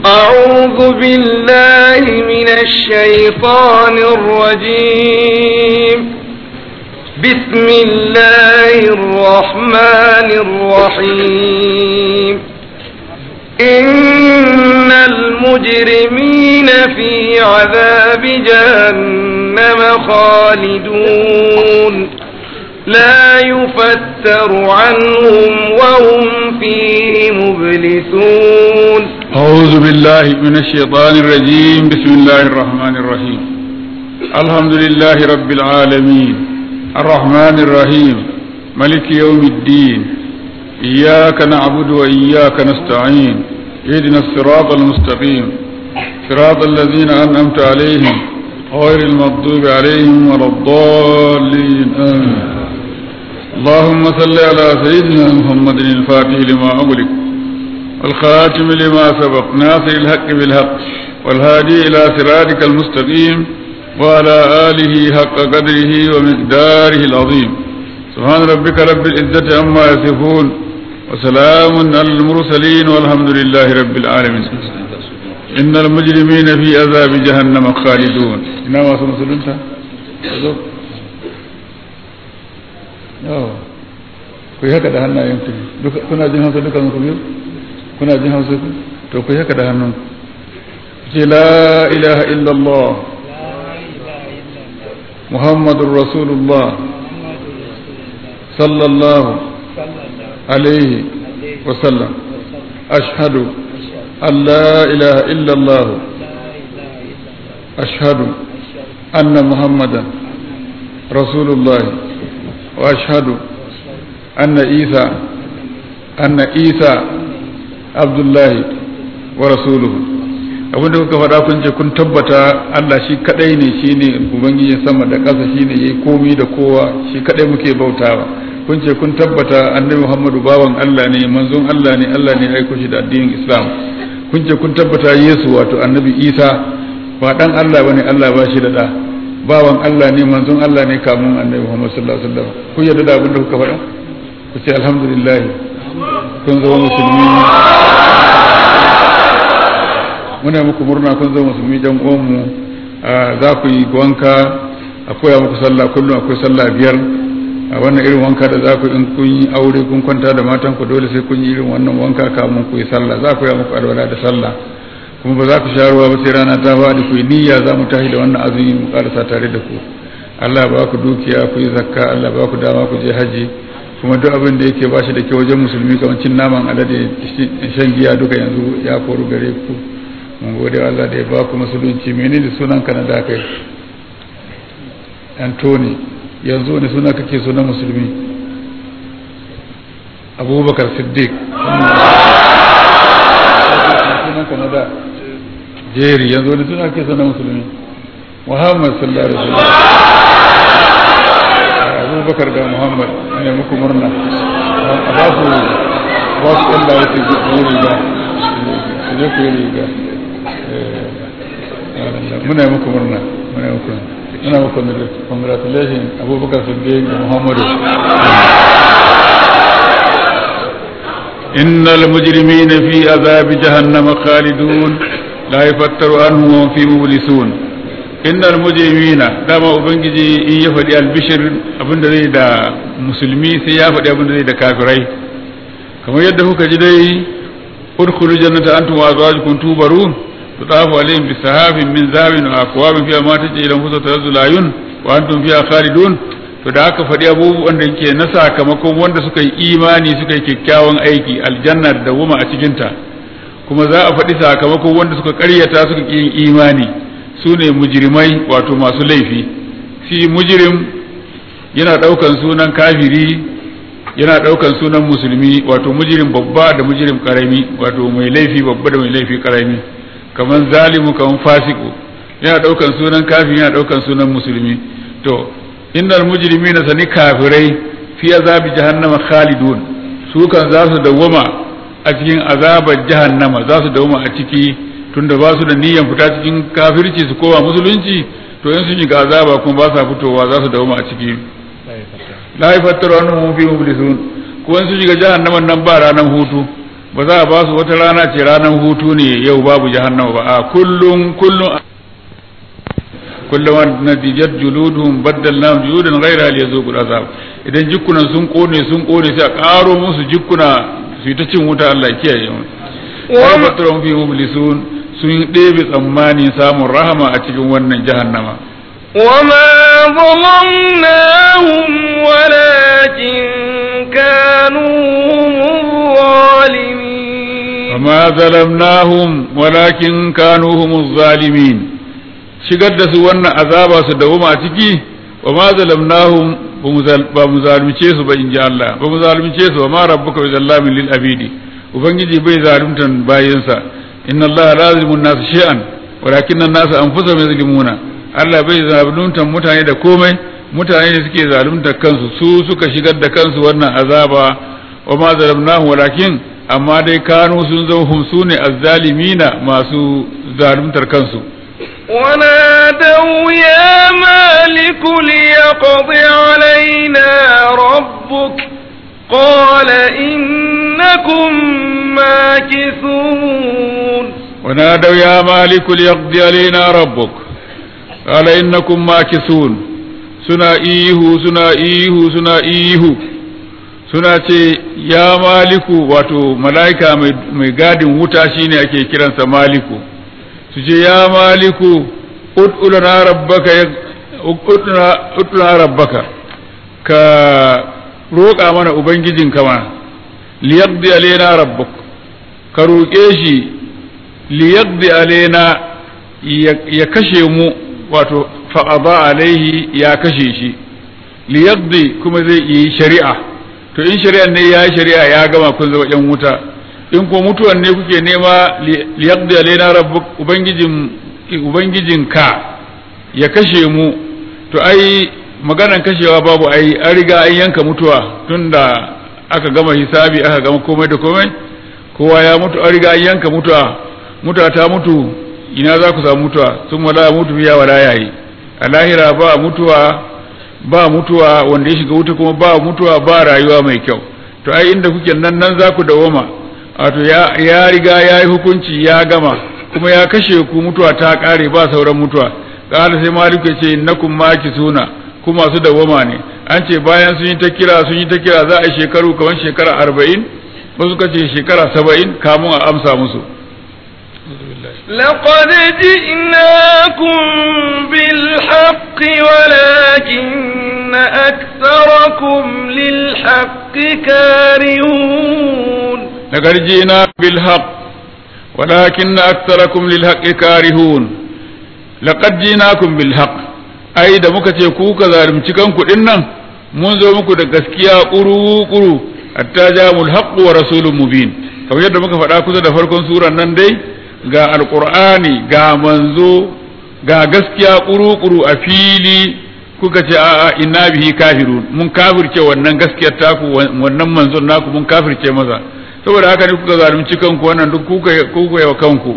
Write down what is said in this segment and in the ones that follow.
أعوذ بالله من الشيطان الرجيم بسم الله الرحمن الرحيم إن المجرمين في عذاب جهنم خالدون لا يفتر عنهم وهم فيه مبلسون أعوذ بالله من الشيطان الرجيم بسم الله الرحمن الرحيم الحمد لله رب العالمين الرحمن الرحيم ملك يوم الدين إياك نعبد وإياك نستعين اهدنا الصراط المستقيم صراط الذين أنعمت عليهم غير المغضوب عليهم ولا الضالين آمين اللهم صل على سيدنا محمد الفاتح لما أغلق والخاتم لما سبق ناصر الحق بالحق والهادي إلى صراطك المستقيم وعلى آله حق قدره ومقداره العظيم سبحان ربك رب العزة عما يصفون وسلام على المرسلين والحمد لله رب العالمين إن المجرمين في عذاب جهنم خالدون إنما سنسلمت ku yi haka da hannayen ku kuna jin hausa duka ku biyu kuna jin hausa ku to ku yi haka da hannun ce la ilaha illallah muhammadun rasulullah sallallahu alaihi wasallam ashhadu an la ilaha illallah ashhadu anna muhammadan rasulullah wa ashhadu anna isa anna isa abdullahi wa rasuluhu abinda kuka faɗa kun ce kun tabbata Allah shi kadai ne shine ubangijin sama da ƙasa shine yayi komi da kowa shi kadai muke bautawa kun ce kun tabbata annabi Muhammadu bawan Allah ne manzon Allah ne Allah ne aiko shi da addinin Islam kun ce kun tabbata Yesu wato annabi Isa ba dan Allah bane Allah ba shi da da bawan Allah ne manzon Allah ne kamun annabi Muhammad sallallahu alaihi wasallam kun yarda da abin da kuka faɗa ku ce alhamdulillah kun zama musulmi muna muku murna kun zama musulmi jan uwanmu za ku yi wanka a koya muku sallah kullum akwai sallah biyar a wannan irin wanka da za ku in kun yi aure kun kwanta da matan ku dole sai kun yi irin wannan wanka kamun ku yi sallah za ku yi muku alwala da sallah kuma ba za ku sha ruwa ba sai rana ta faɗi ku yi niyya za mu tashi da wannan azumi mu karasa tare da ku Allah ba ku dukiya ku yi zakka Allah ba ku dama ku je haji kuma duk abin da yake ba shi da kyau wajen musulmi kamar cin naman alade shan giya duka yanzu ya koru gare ku mun gode Allah da ya ba ku musulunci menene sunan ka na da kai Anthony yanzu wani suna kake so na musulmi Abubakar Siddiq sunan ka na da Jerry yanzu wani suna kake so na musulmi Muhammad sallallahu alaihi wasallam Abubakar da Muhammad ne muku murna a ba su ba su Allah ya ce ku riga su je ku riga muna yi muku murna muna yi muku muna muku congratulations abubakar siddiq da muhammadu إن المجرمين في عذاب جهنم خالدون لا يفتر عنهم وهم فيه مبلسون إن المجرمين دام أبنجي إن يفدي البشر أبن ذي دا مسلمي سيافدي أبن ذي دا كافرين كما يدهو كجدي ادخلوا جنة أنتم وأزواجكم توبرون تطاف عليهم بسحاب من ذهب وأكواب فيها ما تجي إلى أنفسها تلذ الأعين وأنتم فيها خالدون to da aka faɗi abubuwan da ke na sakamakon wanda suka yi imani suka yi kyakkyawan aiki aljanna da wuma a cikinta kuma za a faɗi sakamakon wanda suka ƙaryata suka ƙi yin imani su ne mujrimai wato masu laifi shi mujrim yana ɗaukan sunan kafiri yana ɗaukan sunan musulmi wato mujrim babba da mujrim ƙarami wato mai laifi babba da mai laifi ƙarami kamar zalimu kamar fasiku yana daukan sunan kafiri yana daukan sunan musulmi to innal mujrimina sani kafirai fi azabi jahannama khalidun su kan za su dawwama a cikin azabar jahannama za su dawwama a ciki tunda ba su da niyyar fita cikin kafirci su kowa musulunci to in sun shiga azaba kuma ba sa fitowa za su dawwama a ciki la yafattaru annahum fi mublisun ko in sun shiga jahannaman nan ba ranar hutu ba za a ba su wata rana ce ranar hutu ne yau babu jahannama ba a kullum kullum kullum natijat juluduhum baddalnahum juludan ghayra liyazuqul azab idan jikkunan sun kone sun kone sai a karo musu jikkuna su ta cin wuta Allah ya kiyaye mu wa matrum fi mublisun sun ɗebe tsammani samun rahama a cikin wannan jahannama وما ظلمناهم ولكن كانوا هم الظالمين وما ظلمناهم ولكن كانوا هم الظالمين shigar da su wannan azaba su dawoma a ciki wa ma zalamnahum ba mu zalunce su ba in ji Allah ba mu zalunce su wa ma rabbuka bi zallamin lil abidi ubangiji bai zaluntan bayinsa inna Allah la yuzlimu an-nas shay'an walakin an-nas anfusahum yuzlimuna Allah bai zaluntan mutane da komai mutane ne suke zalunta kansu su suka shigar da kansu wannan azaba wa ma zalamnahum walakin amma dai kanu sun zo hum sune azzalimina masu zaluntar kansu ونادوا يا مالك ليقض علينا ربك قال إنكم ماكثون ونادوا يا مالك ليقضي علينا ربك قال إنكم ماكثون suna ihu suna ihu suna ihu suna ce ya maliku wato mala'ika mai gadin wuta shine ake kiransa maliku su ce ya maliku ud'una rabbaka ud'una rabbaka ka roƙa mana ubangijin kama liyaqdi alaina rabbuk ka roƙe shi liyaqdi alaina ya kashe mu wato fa'aba alaihi ya kashe shi liyaqdi kuma zai yi shari'a to in shari'ar ne ya yi shari'a ya gama kun zama yan wuta in ko mutuwan ne kuke nema liyaqdi alaina rabbuk ubangijin ubangijin ka ya kashe mu to ai maganan kashewa babu ai an riga an yanka mutuwa tunda aka gama hisabi aka gama komai da komai kowa ya mutu an riga an yanka mutuwa mutuwa ta mutu ina za ku samu mutuwa sun wala mutu biya wala yayi a lahira ba mutuwa ba mutuwa wanda ya shiga wuta kuma ba mutuwa ba rayuwa mai kyau to ai inda kuke nan nan za ku dawoma wato ya riga ya yi hukunci ya gama kuma ya kashe ku mutuwa ta kare ba sauran mutuwa kala sai maliku ya ce innakum suna ku masu dawoma ne an ce bayan sun yi ta kira sun yi ta kira za a yi shekaru kamar shekara arba'in wasu suka ce shekara saba'in kamun a amsa musu لقد جئناكم بالحق ولكن أكثركم للحق كارهون لقد جئنا بالحق ولكن أكثركم للحق كارهون لقد جئناكم بالحق ai da muka ce ku ka zalunci kanku din nan mun zo muku da gaskiya kuru kuru hatta jamul haqq wa rasulun mubin kamar yadda muka faɗa kusa da farkon suran nan dai ga alqur'ani ga manzo ga gaskiya kuru kuru a fili kuka ce a'a inna bihi kafirun mun kafirce wannan gaskiyar taku wannan manzon naku mun kafirce maza saboda haka ne kuka zalunci kanku wannan duk kuka kuka yawa kanku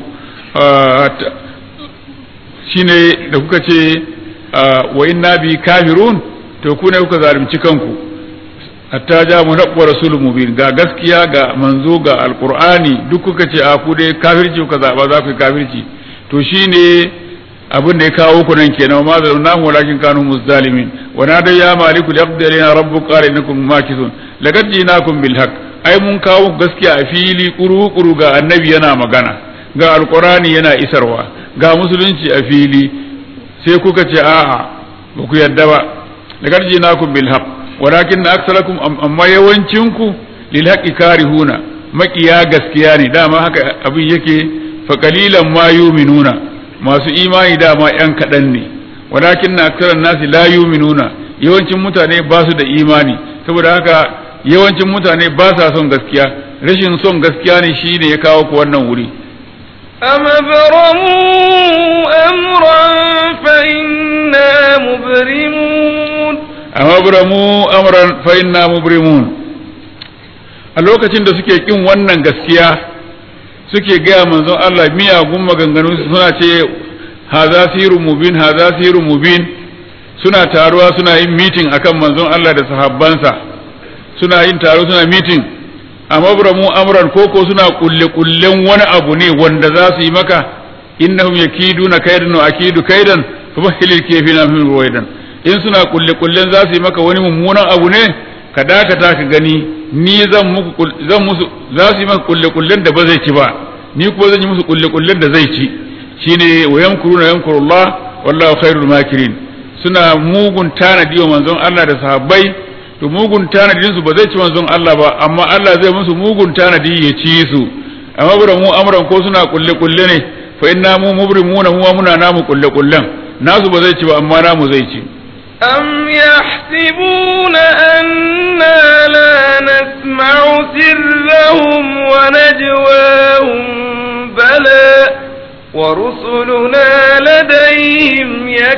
shine da kuka ce wa inna bi kafirun to ku ne kuka zalunci kanku hatta ja mu nabwa rasulun mubin ga gaskiya ga manzo ga alqur'ani duk kuka ce a ku dai kafirci kuka zaba za ku kafirci to shine abin da ya kawo ku nan kenan ma zalunnahu walakin kanu muzzalimin wa nada ya maliku liyaqdi alaina rabbuka qala innakum makithun laqad jinakum bil haqq ai mun kawo gaskiya a fili kuru kuru ga annabi yana magana ga alqur'ani yana isarwa ga musulunci a fili sai kuka ce a'a ba ku yadda ba laqad jinakum bil haqq walakin aktsarakum amma yawancinku lil haqqi karihuna makiya gaskiya ne dama haka abin yake fa qalilan ma yu'minuna masu imani dama yan kaɗan ne walakin na aksaran nasi la yu'minuna yawancin mutane ba su da imani saboda haka yawancin mutane ba sa son gaskiya rashin son gaskiya ne shi ne ya kawo ku wannan wuri أم أبرموا أمرا فإنا مبرمون أم أبرموا أمرا فإنا مبرمون a lokacin da suke kin wannan gaskiya suke gaya manzon Allah miyagun maganganu suna ce haza sirun mubin haza sirun mubin suna taruwa suna yin mitin akan manzon Allah da sahabbansa suna yin taro suna mitin amabramu amran koko suna kulle kullen wani abu ne wanda za su yi maka innahum yakiduna kaidan wa akidu kaidan famahilil kafina min ruwaidan in suna kulle kullen za su yi maka wani mummunan abu ne ka dakata ka gani ni zan muku zan musu za su yi maka kulle kullen da ba zai ci ba ni kuma zan yi musu kulle kullen da zai ci shine wa yamkuruna yamkurullah wallahu khairul makirin suna mugun tanadi wa manzon Allah da sahabbai to mugun tanadin su ba zai ci manzon Allah ba amma Allah zai musu mugun tanadi ya ci su amma bura mu amran ko suna kulle kulle ne fa inna mu mubrimuna mu muna namu kulle kullen nasu ba zai ci ba amma namu zai ci أم يحسبون أنا لا نسمع سرهم ونجواهم بلى ورسلنا لديهم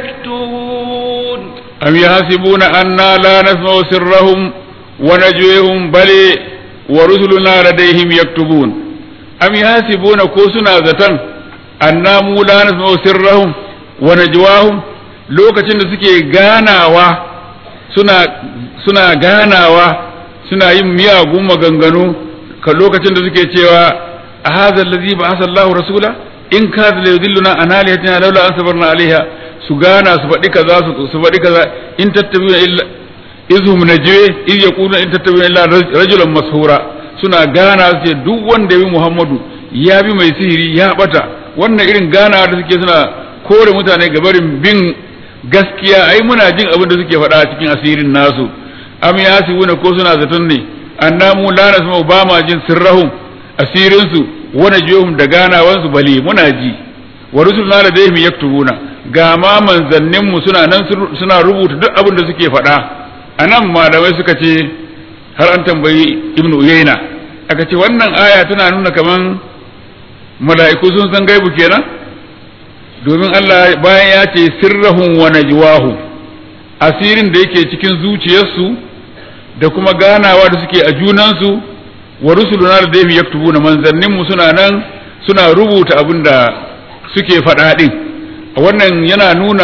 يكتبون أم يحسبون أنا لا نسمع سرهم ونجوهم بل ورسلنا لديهم يكتبون أم يحسبون كوسنا زتن أنا مو لا نسمع سرهم ونجواهم lokacin da suke ganawa suna suna ganawa suna yin miyagun maganganu ka lokacin da suke cewa a hadha allazi ba'atha Allahu rasula in ka la yudilluna an alihatina laula an sabarna alaiha su gana su faɗi kaza su su faɗi kaza in tattabi'una illa izhum najwe iz yaquluna in tattabi'una illa rajulan mashura suna gana su ce duk wanda ya bi Muhammadu ya bi mai sihiri ya bata wannan irin gana da suke suna kore mutane gabarin bin gaskiya ai muna jin abin da suke faɗa cikin asirin nasu am yasibuna ko suna zaton ne annamu la nasma ba ma jin sirrahum asirin su wa najihum da ganawan su bale muna ji wa rusuluna ladayhim yaktubuna ga ma manzannin mu suna nan suna rubuta duk abin da suke faɗa anan malamai suka ce har an tambayi ibnu uyayna aka ce wannan aya tana nuna kaman mala'iku sun san gaibu kenan domin Allah bayan ya ce sirrahum wa najwahum asirin da yake cikin zuciyarsu da kuma ganawa da suke a junansu wa rusuluna da dai yaktubuna manzannin mu suna nan suna rubuta abin da suke faɗa din wannan yana nuna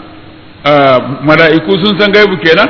mala'iku sun san gaibu kenan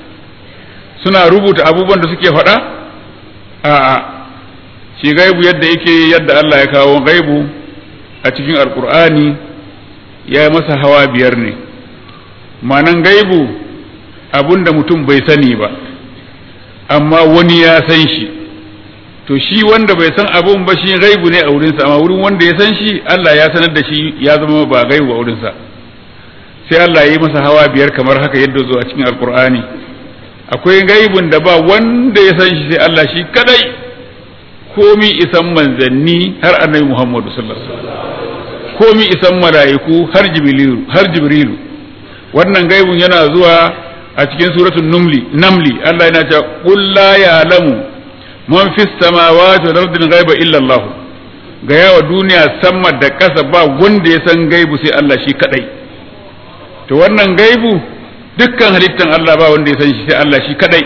suna rubuta abubuwan da suke faɗa a'a shi gaibu yadda yake yadda Allah ya kawo gaibu a cikin alkur'ani ya yi masa hawa biyar ne manan gaibu abun da mutum bai sani ba amma wani ya san shi to shi wanda bai san abun ba shi gaibu ne a wurinsa amma wurin wanda ya san shi Allah ya sanar da shi ya zama ba gaibu a wurinsa sai Allah ya yi masa hawa biyar kamar haka yadda zo a cikin alkur'ani akwai gaibun da ba wanda ya san shi sai Allah shi kadai komi isan manzanni har annabi Muhammadu sallallahu alaihi wasallam komi isan mala'iku har jibrilu har jibrilu wannan gaibun yana zuwa a cikin suratul numli namli Allah yana cewa qul la ya'lamu man fis samawati wal ardi ghaiba illa Allah ga yawa duniya sama da ƙasa ba wanda ya san gaibu sai Allah shi kadai to wannan gaibu dukkan halittan Allah ba wanda ya san shi sai Allah shi kadai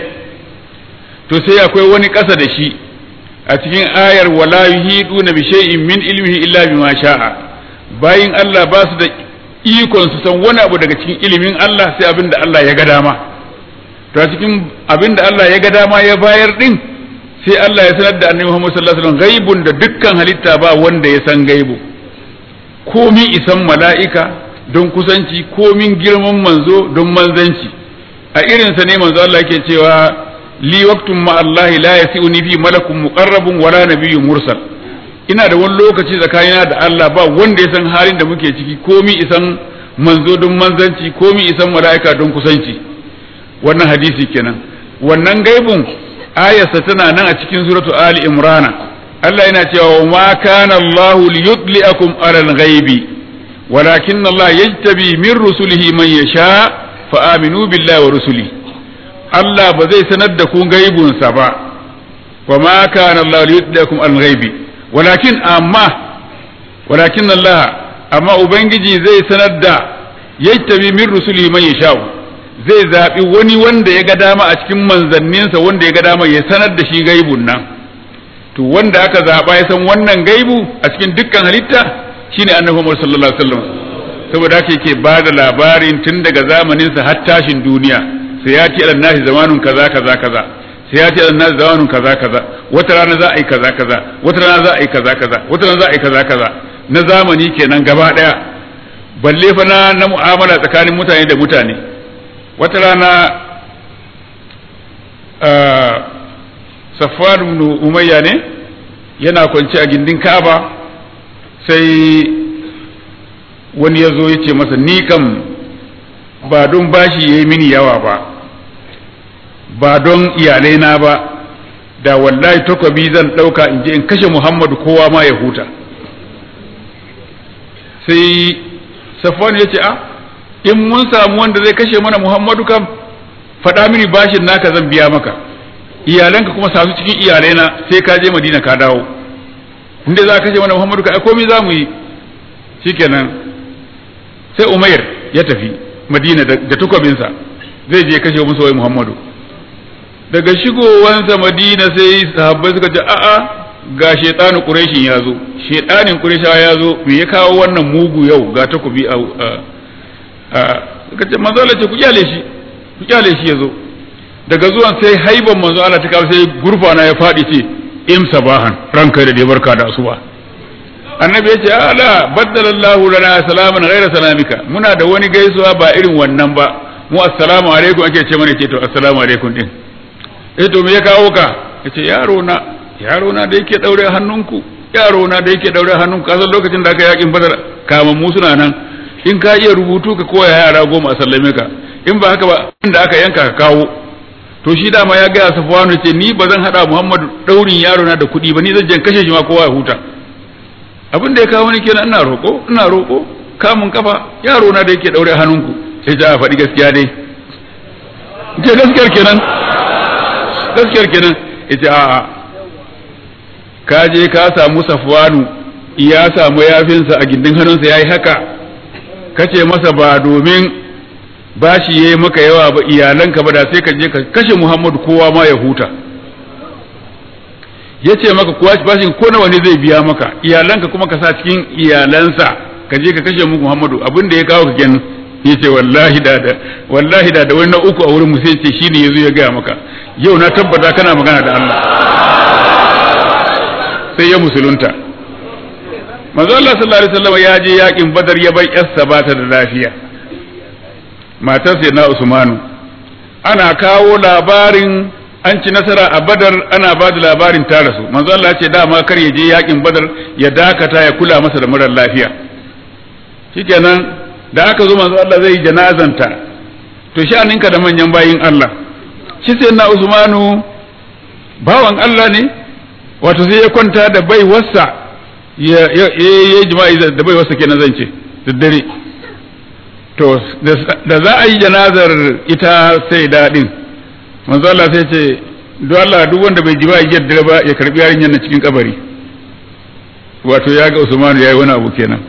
to sai akwai wani ƙasa da shi a cikin ayar wala yuhiduna bi shay'in min ilmihi illa bima sha'a bayin Allah ba su da ikon su san wani abu daga cikin ilimin Allah sai abin da Allah ya ga dama to a cikin abin da Allah ya ga dama ya bayar din sai Allah ya sanar da annabi Muhammad sallallahu alaihi wasallam gaibun da dukkan halitta ba wanda ya san gaibu komi isan mala'ika don kusanci komin girman manzo don manzanci a irinsa ne manzo Allah yake cewa li waqtun ma Allah la yasi'uni fi malakun muqarrabun wala nabiyyun mursal ina da wani lokaci tsakanina da Allah ba wanda ya san halin da muke ciki komi isan manzo don manzanci komi isan mala'ika don kusanci wannan hadisi kenan wannan gaibun ayarsa tana nan a cikin suratu ali imrana Allah yana cewa ma kana Allah liyudliakum alal ghaibi walakin Allah yajtabi min rusulihi man yasha fa aminu billahi wa rusuli Allah ba zai sanar da ku gaibunsa ba wa ma kana Allah liyudliakum alal ghaibi walakin amma walakin Allah amma ubangiji zai sanar da yajtabi min rusulihi man yasha zai zaɓi wani wanda ya ga dama a cikin manzanninsa wanda ya ga dama ya sanar da shi gaibun nan to wanda aka zaɓa ya san wannan gaibu a cikin dukkan halitta shine annabi Muhammad sallallahu alaihi wasallam saboda haka yake ba da labarin tun daga zamaninsa har tashin duniya sai ya ce alannahi zamanun kaza kaza kaza sai ya ce alannahi zamanun kaza kaza wata rana za a yi kaza kaza wata rana za a yi kaza kaza wata rana za a yi kaza kaza na zamani kenan gaba daya balle fa na na mu'amala tsakanin mutane da mutane wata rana Safwan ibn Umayya ne yana kwance a gindin Ka'aba sai wani ya zo ya ce masa ni kam ba don bashi ya yi mini yawa ba ba don iyalaina ba da wallahi takwabi zan ɗauka in je in kashe muhammadu kowa ma ya huta sai safwan ya ce a in mun samu wanda zai kashe mana muhammadu kam faɗa mini bashin naka zan biya maka iyalanka kuma sasu cikin iyalaina sai ka je madina ka dawo inda za ka kashe mana muhammadu ka komai za mu yi shikenan sai umair ya tafi madina da tukwabinsa zai je kashe musu wai muhammadu daga shigowansa madina sai sahabbai suka ce a'a ga shaitanin quraishin ya zo shaitanin quraishawa ya zo me ya kawo wannan mugu yau ga takobi a suka ce manzo Allah ce ku kyale shi ku kyale shi ya zo daga zuwan sai haiban manzo Allah ta kawo sai gurfana ya faɗi ce im sabahan ranka da barka da asuba annabi ya ce ala baddalallahu lana salaman ghaira salamika muna da wani gaisuwa ba irin wannan ba mu assalamu alaikum ake ce mana ce to assalamu alaikum din eh to me ya kawo ka yace yaro na yaro na da yake daure hannunku yaro na da yake daure hannunku kasan lokacin da aka yakin badar kaman mu suna nan in ka iya rubutu ka koya yara goma a sallame ka in ba haka ba inda aka yanka ka kawo to shi dama ya gaya safwanu ce ni ba zan hada muhammadu daurin yaro na da kuɗi ba ni zan jan kashe shi ma kowa ya huta abin da ya kawo ni kenan ina roko ina roko kamun kafa yaro na da yake daure hannunku sai ta faɗi gaskiya dai ce gaskiyar kenan gaskiyar kenan ita a'a ka je ka samu safwanu ya samu yafinsa a gindin hannunsa yayi haka kace masa ba domin bashi yayi maka yawa ba iyalanka ba da sai ka je ka kashe Muhammadu kowa ma ya huta yace maka kuwa bashin ko nawa ne zai biya maka iyalanka kuma ka sa cikin iyalansa ka je ka kashe muku Muhammadu abin da ya kawo ka kenan yace wallahi da da wallahi da da wani na uku a wurin mu sai ce shine yazo ya gaya maka yau na tabbata kana magana da Allah sai ya musulunta manzo Allah sallallahu alaihi wasallam ya je yakin Badar ya bar yarsa ba ta da lafiya matar sai na Usmanu ana kawo labarin an ci nasara a Badar ana ba da labarin ta rasu manzo Allah ya ce dama kar ya je yakin Badar ya dakata ya kula masa da murar lafiya shikenan da aka zo manzo Allah zai janazanta to sha'aninka da manyan bayin Allah shi sai na Usmanu bawan Allah ne wato sai ya kwanta da bai wasa ya yi jima'i da bai wasa kenan zan ce da dare to da za a yi janazar ita sai daɗin manzo Allah sai ce don Allah duk wanda bai jima'i yadda ba ya karbi yarinyar na cikin kabari wato ya ga Usmanu yayi wani abu kenan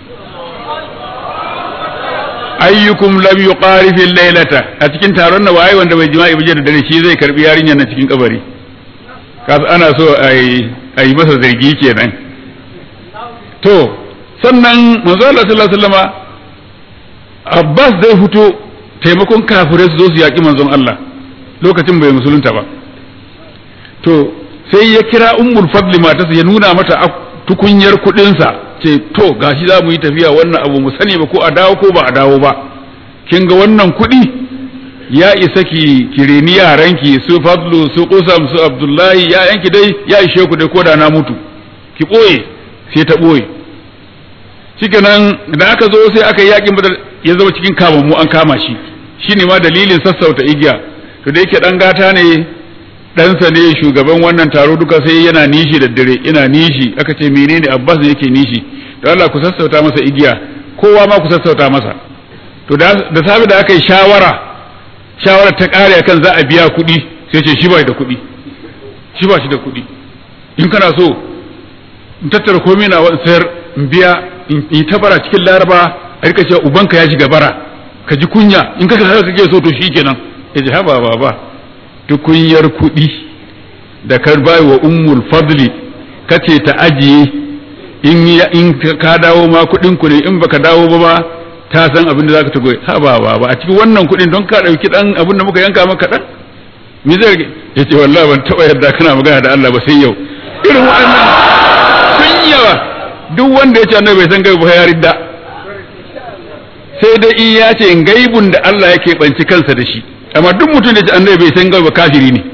ayyukum lam yuqarif al-laylata a cikin taron na waye wanda bai jima'i ba da dare shi zai karbi yarinyar na cikin kabari kasu ana so a yi masa zargi kenan to sannan manzo Allah sallallahu alaihi wasallama Abbas zai fito taimakon kafirai su zo su yaki manzon Allah lokacin bai musulunta ba to sai ya kira ummul fadli matarsa ya nuna mata tukunyar kudinsa ce to gashi za mu yi tafiya wannan abu mu sani ba ko a dawo ko ba a dawo ba kin ga wannan kudi ya isa ki kireni yaranki su fadlu su kusam su abdullahi ya yanki dai ya ishe ku dai ko da na mutu ki boye sai ta boye shikenan da aka zo sai aka yi yakin badar ya zama cikin kamammu an kama shi shine ma dalilin sassauta igiya to da yake dan gata ne ɗansa ne shugaban wannan taro duka sai yana nishi da dare ina nishi aka ce menene abbas ne yake nishi to Allah ku sassauta masa igiya kowa ma ku sassauta masa to da sabi da aka yi shawara shawara ta kare akan za a biya kuɗi sai ce shi ba da kuɗi shi ba shi da kuɗi in kana so in tattara komai na sayar in biya in yi ta bara cikin laraba a rika cewa ubanka ya shiga bara ka ji kunya in ka haka kake so to shikenan ya ji haba baba tukunyar kuɗi da ka bai wa ummul fadli kace ta ajiye in in ka dawo ma kuɗin ku ne in baka dawo ba ma ta san abin da zaka ta goyi haba baba a cikin wannan kuɗin don ka ɗauki ɗan abin da muka yanka maka ɗan me zai yace wallahi ban taba yarda kana magana da Allah ba sai yau irin waɗannan sun yawa duk wanda ya ce annabi bai san gaibu ba ya ridda sai dai in ya ce gaibun da Allah yake banci kansa da shi amma duk mutum da ya ce annabi bai san gaibu ba kafiri ne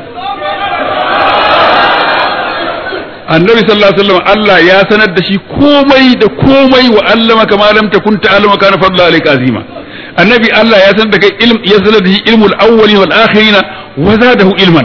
annabi sallallahu alaihi wasallam Allah ya sanar da shi komai da komai wa allama kama lam takun ta'lamu kana fadlu alayka azima annabi Allah ya sanar da kai ilm ya sanar da shi ilmul awwalin wal akhirin wa zadahu ilman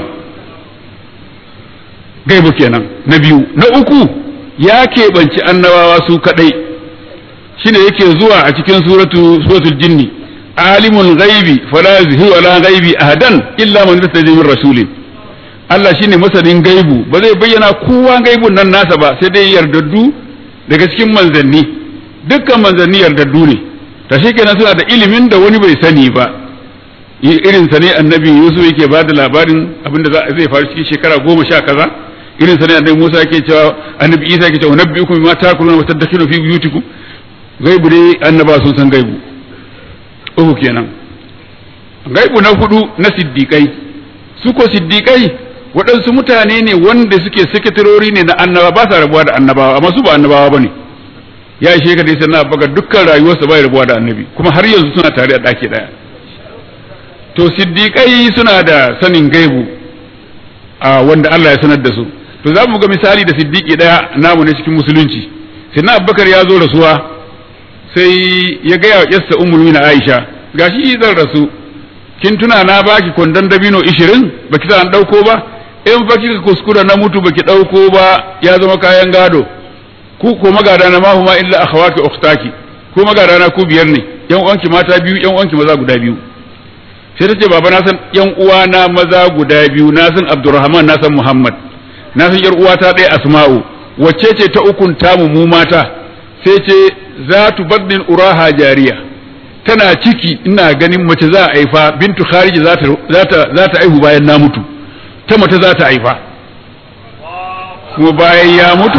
gaibu kenan na biyu na uku ya keɓanci annabawa su kadai shine yake zuwa a cikin suratu suratul jinni alimul ghaibi fala yuzhiru ala ghaibi ahadan illa man irtada min rasulin Allah shine masanin gaibu ba zai bayyana kowa gaibun nan nasa ba sai dai yardaddu daga cikin manzanni dukkan manzanni yardaddu ne ta shi kenan suna da ilimin da wani bai sani ba irin sa ne annabi Yusuf yake ba da labarin abinda zai faru cikin shekara goma sha kaza irin sa ne annabi Musa yake cewa annabi Isa yake cewa nabbiukum bima takuluna wa tadakhuluna fi buyutikum gaibu dai annaba sun san gaibu uku kenan gaibu na hudu na siddiqai su ko siddiqai waɗansu mutane ne wanda suke sakatarori ne na annaba ba sa rabuwa da annabawa amma su ba annabawa bane ya ishe ka dai sannan abubakar dukkan rayuwarsa bai rabuwa da annabi kuma har yanzu suna tare a ɗaki ɗaya to siddiƙai suna da sanin gaibu a wanda Allah ya sanar da su to za mu ga misali da siddiƙi ɗaya namu ne cikin musulunci sannan abubakar ya zo rasuwa sai ya gaya wa yassa ummul na aisha gashi zan rasu kin tuna na baki kwandon dabino ishirin baki sa an ɗauko ba in fa kika kuskura na mutu baki ɗauko ba ya zama kayan gado ku ko magada na mahuma illa akhawaki ukhtaki ku magada na ku biyar ne yan uwanki mata biyu yan uwanki maza guda biyu sai ta ce baba na san yan uwa na maza guda biyu na san Abdurrahman na san Muhammad na san yar uwata ɗaya Asma'u wacce ce ta ukun tamu mu mata sai ce za tu baddin uraha jariya tana ciki ina ganin mace za a haifa bintu khariji za ta za ta aihu bayan na mutu ta mace za ta haifa kuma bayan ya mutu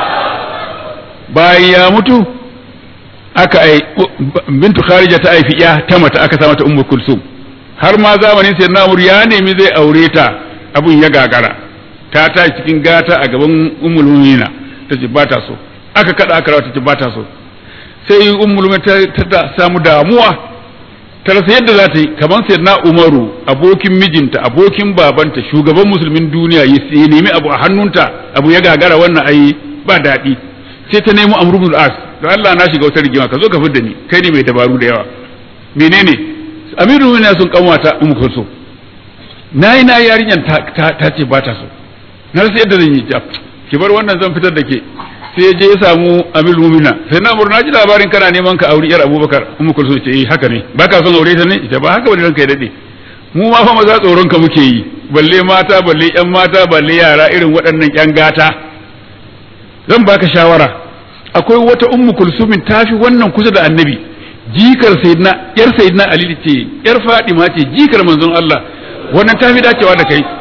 bayan ya mutu aka ai bintu kharija ta haifi ya ta mata aka sa mata ummu kulsum har ma zamanin sai namur ya nemi zai aure ta abun ya gagara ta ta cikin gata a gaban ummul mu'mina ta ce ba ta so aka kada aka rawa ta ce ba ta so sai ummul mu'mina ta samu damuwa ta rasa yadda za ta yi kamar sai na umaru abokin mijinta abokin babanta shugaban musulmin duniya ya nemi abu a hannunta abu ya gagara wannan ai ba daɗi sai ta nemo amru bin as to Allah na shiga wata rigima ka zo ka fidda ni kai ne mai dabaru da yawa menene amiru ne sun kanwata ummu kulsum nayi na yarinyan ta ta ce ba ta so na rasa yadda zan yi ta ki bar wannan zan fitar da ke sai ya je ya samu amiru mumina sai na murna ji labarin kana neman ka auri yar abubakar ummu kulsum ce eh haka ne baka son aure ta ne ita ba haka bane ranka ya dade mu ma fa maza tsoron ka muke yi balle mata balle yan mata balle yara irin waɗannan yan gata zan baka shawara akwai wata ummu kulsumin tafi wannan kusa da annabi jikar sayyidina yar sayyidina ali ce yar fadima ce jikar manzon Allah wannan tafi dacewa da kai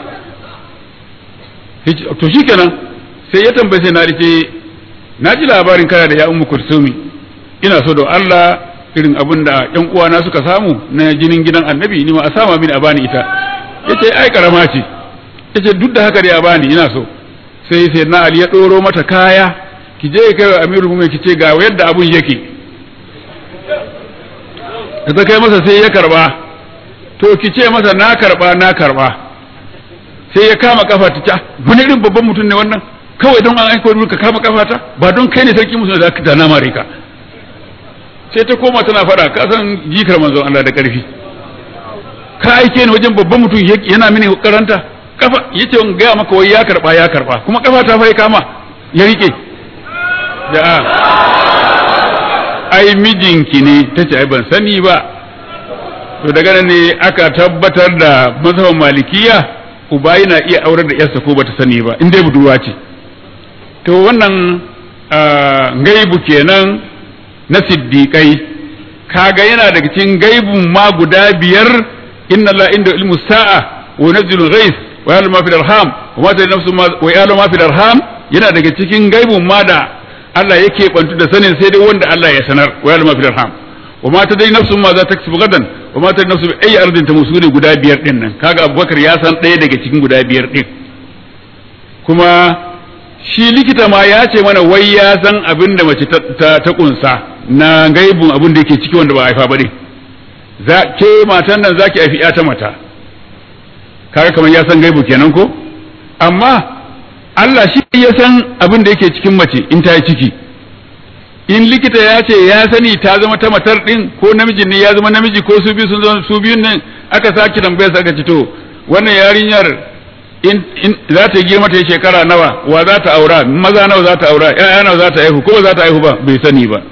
to shikenan sai ya tambaye sai na ce na ji labarin kana da ya ummu kulsumi ina so da Allah irin abin da yan uwana suka samu na jinin gidan annabi ni ma a sama mini a bani ita yace ai karama ce yace duk da haka dai a bani ina so sai sai na ali ya ɗoro mata kaya ki je kai wa amirul mu'minin ki ce ga yadda abun yake da ta kai masa sai ya karba to ki ce masa na karba na karba sai ya kama kafa ta ta wani irin babban mutum ne wannan kawai don an aiko ka kama kafa ta ba don kai ne sarki musulmi da ka na mare ka sai ta koma tana faɗa ka san jikar manzon Allah da ƙarfi ka aike ni wajen babban mutum yana mini karanta kafa yace in gaya maka wai ya karba ya karba kuma kafa ta fa kama ya rike da ai mijinki ne tace ai ban sani ba to daga nan ne aka tabbatar da mazhaban malikiya uba yana iya aurar da yarsa ko bata sani ba in dai budurwa ce to wannan gaibu kenan na siddiƙai kaga yana daga cikin gaibun ma guda biyar inna la inda ilmu sa'a wa yunzilu ghais wa ya'lamu ma fil arham wa ma tadri nafsun wa ya'lamu ma fil arham yana daga cikin gaibun ma da Allah yake bantu da sanin sai dai wanda Allah ya sanar wa ya'lamu ma fil arham wa ma tadri nafsun ma za ta kasu gadan wa ma tadri nafsun bi ayi ardin ta musu ne guda biyar din nan kaga Abubakar ya san ɗaya daga cikin guda biyar din kuma shi likita ma ya ce mana wai ya san abin da mace ta ta kunsa na gaibun abin da yake ciki wanda ba haifa ba ne za ke matan nan zaki haifi ya ta mata kaga kamar ya san gaibu kenan ko amma Allah shi ya san abin da yake cikin mace in ta yi ciki in likita ya ce ya sani ta zama ta matar din ko namijin ne ya zama namiji ko su biyu sun zama su biyun nan aka sake tambaya aka ci to wannan yarinyar in in za ta girma ta yi shekara nawa wa za ta aura maza nawa za ta aura ƴaƴa nawa za ta haihu ko ba za ta haihu ba bai sani ba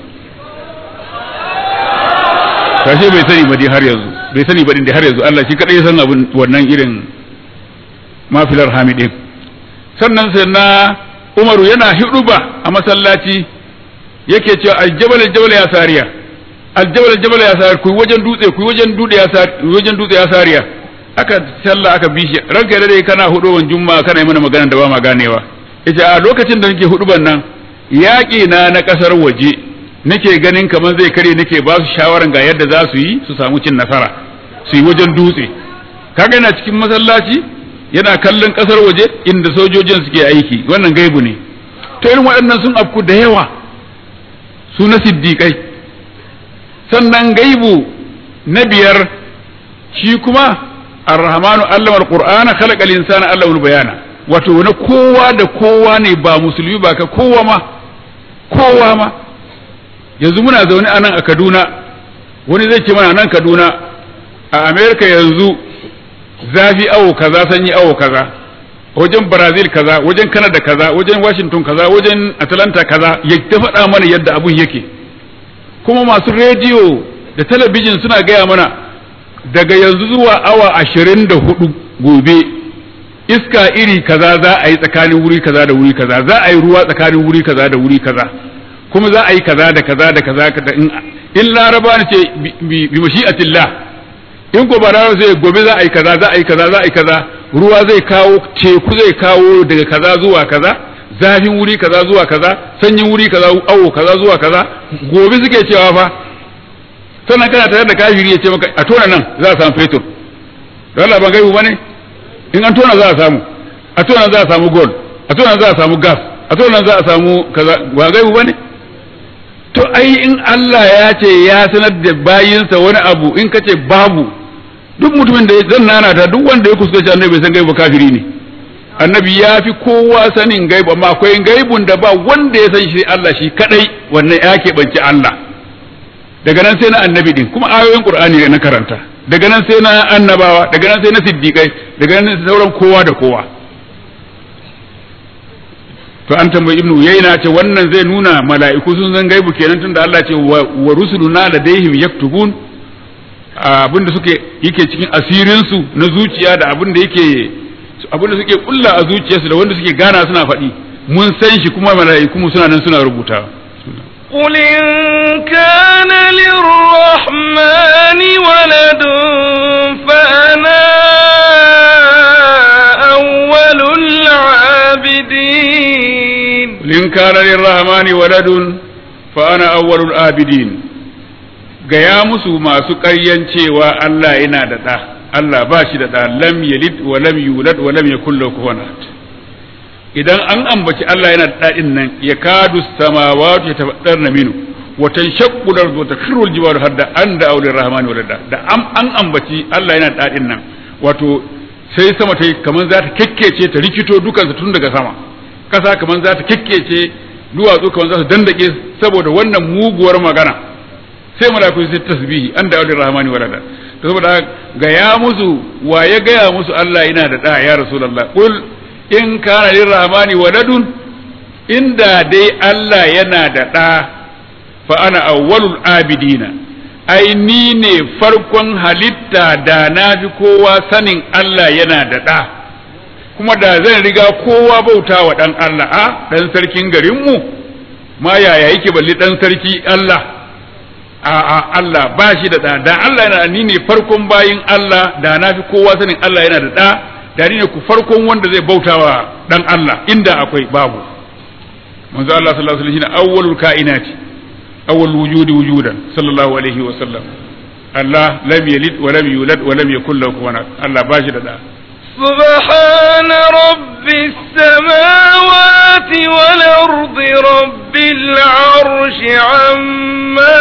kashe bai sani ba dai har yanzu bai sani ba din da har yanzu Allah shi kadai ya san abin wannan irin mafilar hamidin sannan sai na Umaru yana hiduba a masallaci yake cewa aljabal aljabal ya sariya aljabal aljabal ya sariya ku wajen dutse ku wajen dutse ya sariya wajen dutse ya sariya aka sallah aka bishi ranka da dai kana huduban juma'a kana yi mana magana da ba ma ganewa yace a lokacin da nake huduban nan yaƙi na na ƙasar waje nake ganin kamar zai kare nake ba su shawaran ga yadda za su yi su samu cin nasara su yi wajen dutse kaga yana cikin masallaci yana kallon ƙasar waje inda sojojin suke aiki wannan gaibu ne to irin waɗannan sun afku da yawa su na siddiƙai sannan gaibu na biyar shi kuma arrahmanu allama alqur'ana khalaqa al-insana allama bayana wato na kowa da kowa ne ba musulmi ba ka kowa ma kowa ma yanzu muna zaune a nan a Kaduna wani zai ce mana nan Kaduna a America yanzu zafi awo kaza sanyi awo kaza wajen Brazil kaza wajen Canada kaza wajen Washington kaza wajen Atlanta kaza ya ta faɗa mana yadda abun yake kuma masu rediyo da talabijin suna gaya mana daga yanzu zuwa awa ashirin da hudu gobe iska iri kaza za a yi tsakanin wuri kaza da wuri kaza za a yi ruwa tsakanin wuri kaza da wuri kaza kuma za a yi kaza da kaza da kaza da in in laraba ne ce bi mashi'atillah in ko ba laraba sai gobe za a yi kaza za a yi kaza za a yi kaza ruwa zai kawo teku zai kawo daga kaza zuwa kaza zafin wuri kaza zuwa kaza sanyin wuri kaza awo kaza zuwa kaza gobe suke cewa fa sannan kana tare da kafiri ya ce maka a tona nan za a samu fetur da Allah ban gaibu bane in an tona za a samu a tona za a samu gold a tona za a samu gas a tona za a samu kaza ba gaibu bane to ai in Allah ya ce ya sanar da bayinsa wani abu in kace babu duk mutumin da zan nana ta duk wanda ya kuskure annabi bai san gaibu kafiri ne annabi ya fi kowa sanin gaibu amma akwai gaibun da ba wanda ya san shi Allah shi kadai wannan ya keɓance Allah daga nan sai na annabi din kuma ayoyin qur'ani ne na karanta daga nan sai na annabawa daga nan sai na siddiqai daga nan sai sauran kowa da kowa to an tambayi ibnu yaina ce wannan zai nuna mala'iku sun san gaibu kenan tunda Allah ce wa rusuluna ladaihim yaktubun abinda suke yake cikin asirin su na zuciya da abinda yake abinda suke kulla a zuciyarsu da wanda suke gana suna faɗi mun san shi kuma mala'iku mu suna nan suna rubutawa قل إن كان للرحمن ولد فأنا أول العابدين قل إن كان للرحمن ولد فأنا أول العابدين gaya musu masu ƙaryan cewa Allah yana da ɗa Allah ba shi da ɗa lam yalid wa lam yulad wa lam yakul lahu kufuwan ahad idan an ambaci Allah yana daɗin nan ya kadu samawati ya tafaddar na minu wa tanshaqqu al-ardu wa takhiru al-jibalu hadda an da aulir rahmani walada da an ambaci Allah yana daɗin nan wato sai sama ta kaman za ta kekkece ta rikito dukansa tun daga sama kasa kaman za ta kekkece duwatsu kaman za su dandake saboda wannan muguwar magana sai malaku sai tasbihi an da aulir rahmani walada to saboda ga ya musu wa ya gaya musu Allah yana da da ya rasulullah qul in kana lirrahmani waladun inda dai Allah yana da ɗa fa ana awwalul abidina ai ni ne farkon halitta da na fi kowa sanin Allah yana da ɗa kuma da zan riga kowa bauta wa ɗan Allah a ɗan sarkin garinmu ma yaya yake balli ɗan sarki Allah a a Allah ba shi da ɗa da Allah yana ni ne farkon bayin Allah da na fi kowa sanin Allah yana da ɗa dari ne ku farkon wanda zai bautawa dan Allah inda akwai babu manzo Allah sallallahu alaihi wasallam shine awwalul kainati awwal wujudi wujudan sallallahu alaihi wa sallam Allah lam yalid wa lam yulad wa lam yakul lahu kufuwan ahad Allah ba shi da da سبحان رب السماوات والأرض رب العرش عما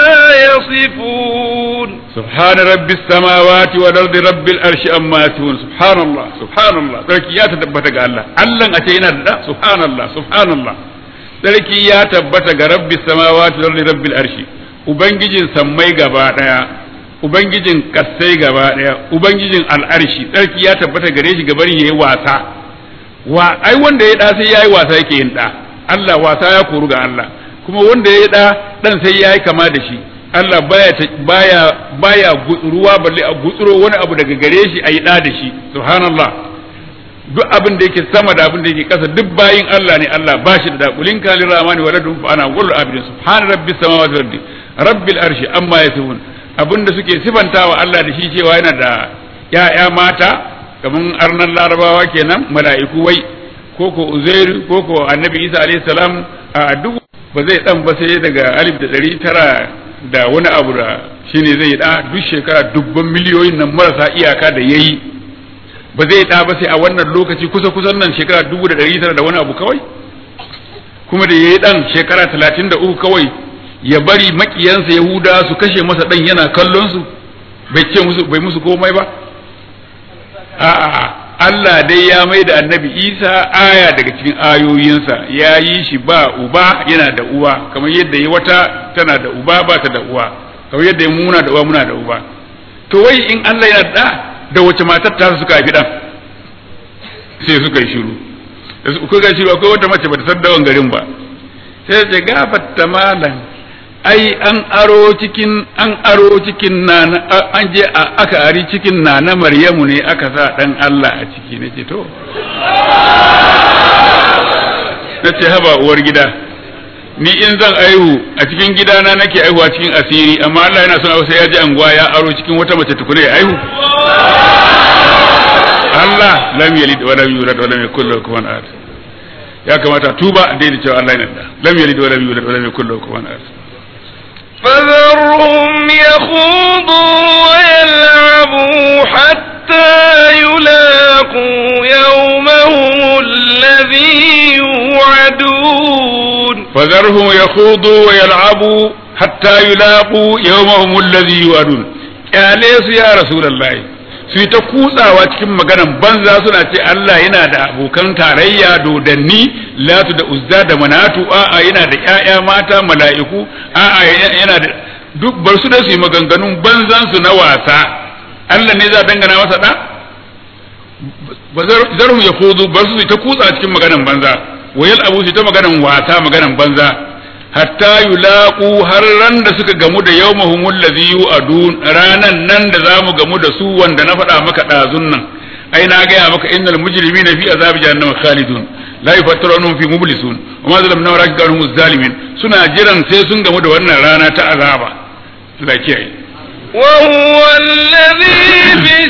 يصفون سبحان رب السماوات والارض رب العرش اما يصفون سبحان الله سبحان الله sarki ya tabbata ga Allah Allah a ce yana da subhanallah subhanallah sarki ya tabbata ga rabbi samawati wal ardi rabbil arshi ubangijin sammai gaba daya ubangijin kassai gaba daya ubangijin al'arshi sarki ya tabbata gare shi gabar yayi wasa wa ai wanda ya da sai yayi wasa yake yin da Allah wasa ya koru ga Allah kuma wanda ya da dan sai yayi kama da shi Allah baya baya baya ruwa balle a gutsuro wani abu daga gare shi ayi da da shi subhanallah duk abin da yake sama da abin da yake kasa duk bayin Allah ne Allah ba shi da dakulin kalin ramani wa ladun fa ana qul abidin subhan rabbis samawati wal ardi rabbil arshi amma yasifun abin da suke sifantawa Allah da shi cewa yana da ya'ya mata kaman arnan larabawa kenan mala'iku wai ko ko uzairu ko ko annabi isa alayhi salam a duk ba zai dan ba sai daga alif da ɗari tara da wani abu da shine zai da duk shekara dubban miliyoyin nan marasa iyaka da yayi ba zai da ba sai a wannan lokaci kusa kusan nan shekara dubu da ɗari tara da wani abu kawai kuma da yayi dan shekara talatin da uku kawai ya bari makiyansa yahuda su kashe masa dan yana kallon su bai ce musu bai musu komai ba a'a Allah dai ya mai da annabi Isa aya daga cikin ayoyinsa ya yi shi ba uba yana da uwa kamar yadda ya wata tana da uba ba ta da uwa kamar yadda ya muna da uwa muna da uba to wai in Allah yana da da wace matar ta suka haifi dan sai suka yi shiru da su kuka shiru akwai wata mace bata san dawan garin ba sai ta gafatta malam ai an aro cikin an aro cikin na an je aka ari cikin na na Maryamu ne aka sa dan Allah a ciki nace to nace haba uwar gida ni in zan aihu a cikin gidana nake aihuwa cikin asiri amma Allah yana son sai ya ji anguwa ya aro cikin wata mace tukuna ya aihu Allah lam yalid wa lam yulad wa lam yakul lahu kufuwan ahad ya kamata tuba a daidai cewa Allah yana da lam yalid wa lam yulad wa lam yakul lahu kufuwan ahad فذرهم يخوضوا ويلعبوا حتى يلاقوا يومهم الذي يوعدون فذرهم يخوضوا ويلعبوا حتى يلاقوا يومهم الذي يوعدون kyale su ya rasulullahi su yi ta kutsawa cikin maganan banza suna ce Allah yana da abokan tarayya dodanni latu da uzza da manatu a'a yana da ƴaƴa mata mala'iku a'a yana da duk bar su da su yi maganganun banzan su na wasa Allah ne za dangana masa da zarhum ya kuzu bar su ta kutsa cikin maganan banza wayal abu su ta maganan wasa maganan banza hatta yulaqu har ran da suka gamu da yawmahum allazi yu'adun ranan nan da zamu gamu da su wanda na faɗa maka ɗazun nan ai na gaya maka innal mujrimina fi azabi jahannama khalidun la yufattarunhum fi mublisun wa ma zalamna wa rakikanhum zalimin suna jiran sai sun gamu da wannan rana ta azaba Allah kiyaye وهو الذي في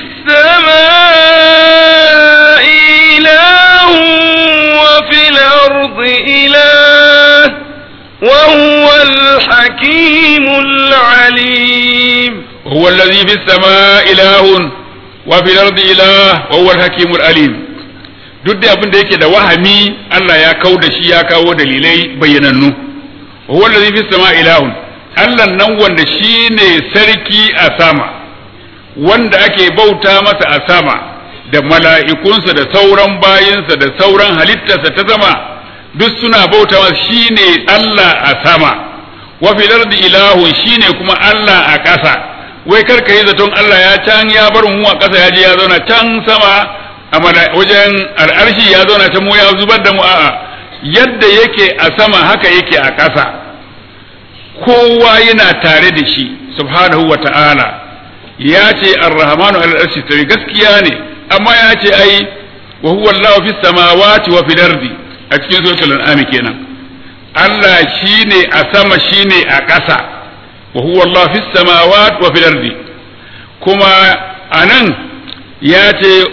السماء إله وفي الأرض إله وهو الحكيم العليم هو الذي في السماء إله وفي الأرض إله وهو الحكيم العليم duk da abin da yake da wahami Allah ya kau da shi ya kawo dalilai bayyanannu huwa allazi fis sama ilahun Allah nan wanda shine sarki a sama wanda ake bauta masa a sama da mala'ikunsa da sauran bayinsa da sauran halittarsa ta sama duk suna bauta masa shine Allah a sama wa fil ardi ilahun shine kuma Allah a ƙasa wai karka yi zaton Allah ya can ya bar mu a ƙasa ya je ya zauna can sama a wajen al'arshi ya zauna ta mu ya zubar da mu a'a yadda yake a sama haka yake a ƙasa kowa yana tare da shi subhanahu wa ta'ala ya ce ar-rahmanu al-arshi tawi gaskiya ne amma ya ce ai wa huwa Allahu fis samawati wa fil ardi a cikin suratul an'am kenan Allah shine a sama shine a ƙasa wa huwa Allahu fis samawati wa fil ardi kuma anan ya ce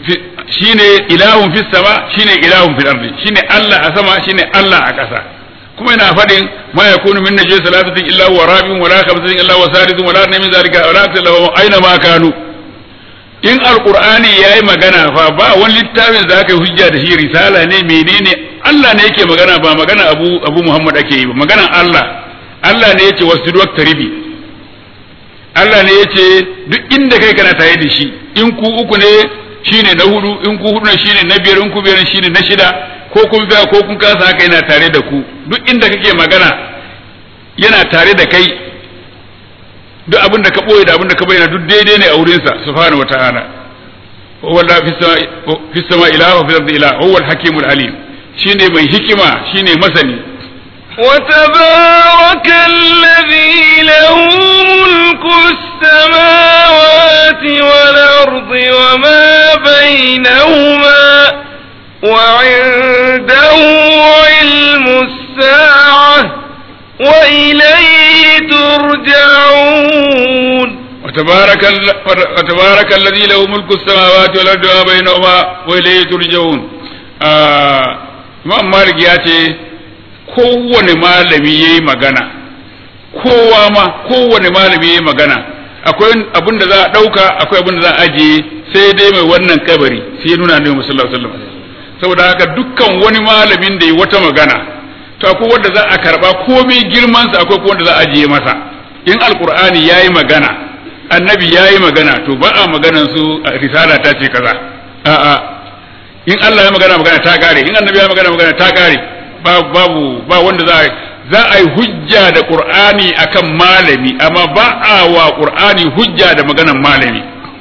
shine ilahun fis sama shine ilahun fil ardi shine Allah a sama shine Allah a ƙasa kuma yana faɗin ma yakunu min najwa salasatin illa huwa rabi'un wala khamsatin illa huwa sadithun wala min zalika wala akthara aina ma kanu in alqur'ani yayi magana fa ba wani littafin da aka yi hujja da shi risala ne menene Allah ne yake magana ba magana Abu Abu Muhammad ake yi ba maganan Allah Allah ne yace wasjudu waqtaribi Allah ne yace duk inda kai kana tare da shi in ku uku ne shine na hudu in ku hudu ne shine na biyar in ku biyar shine na shida ko kun ga ko kun kasa haka yana tare da ku duk inda kake magana yana tare da kai duk abin da ka boye da abin da ka bayyana duk daidai ne a wurinsa subhanahu wataala huwa la fi sama ilaha wa fi ardi ilaha huwa al-hakimul alim shine mai hikima shine masani وتبارك الذي له ملك السماوات والأرض وما بينهما وعنده علم الساعة وإليه ترجعون وتبارك, وتبارك الذي له ملك السماوات والأرض وما بينهما وإليه ترجعون آه Imam Malik ya ce kowane malami ya yi magana kowa ma kowane malami ya yi magana akwai abin da za a ɗauka akwai abin da za a ajiye sai dai mai wannan kabari sai ya nuna ne musallallahu alaihi wasallam saboda haka dukkan wani malamin da yi wata magana to akwai wanda za a karba komai girman sa akwai wanda za a ajiye masa in alqur'ani yayi magana annabi yayi magana to ba a maganan su risala ta ce kaza a'a in Allah ya magana magana ta kare in annabi ya magana magana ta kare babu ba wanda za a za a yi hujja da qur'ani akan malami amma ba a wa qur'ani hujja da maganan malami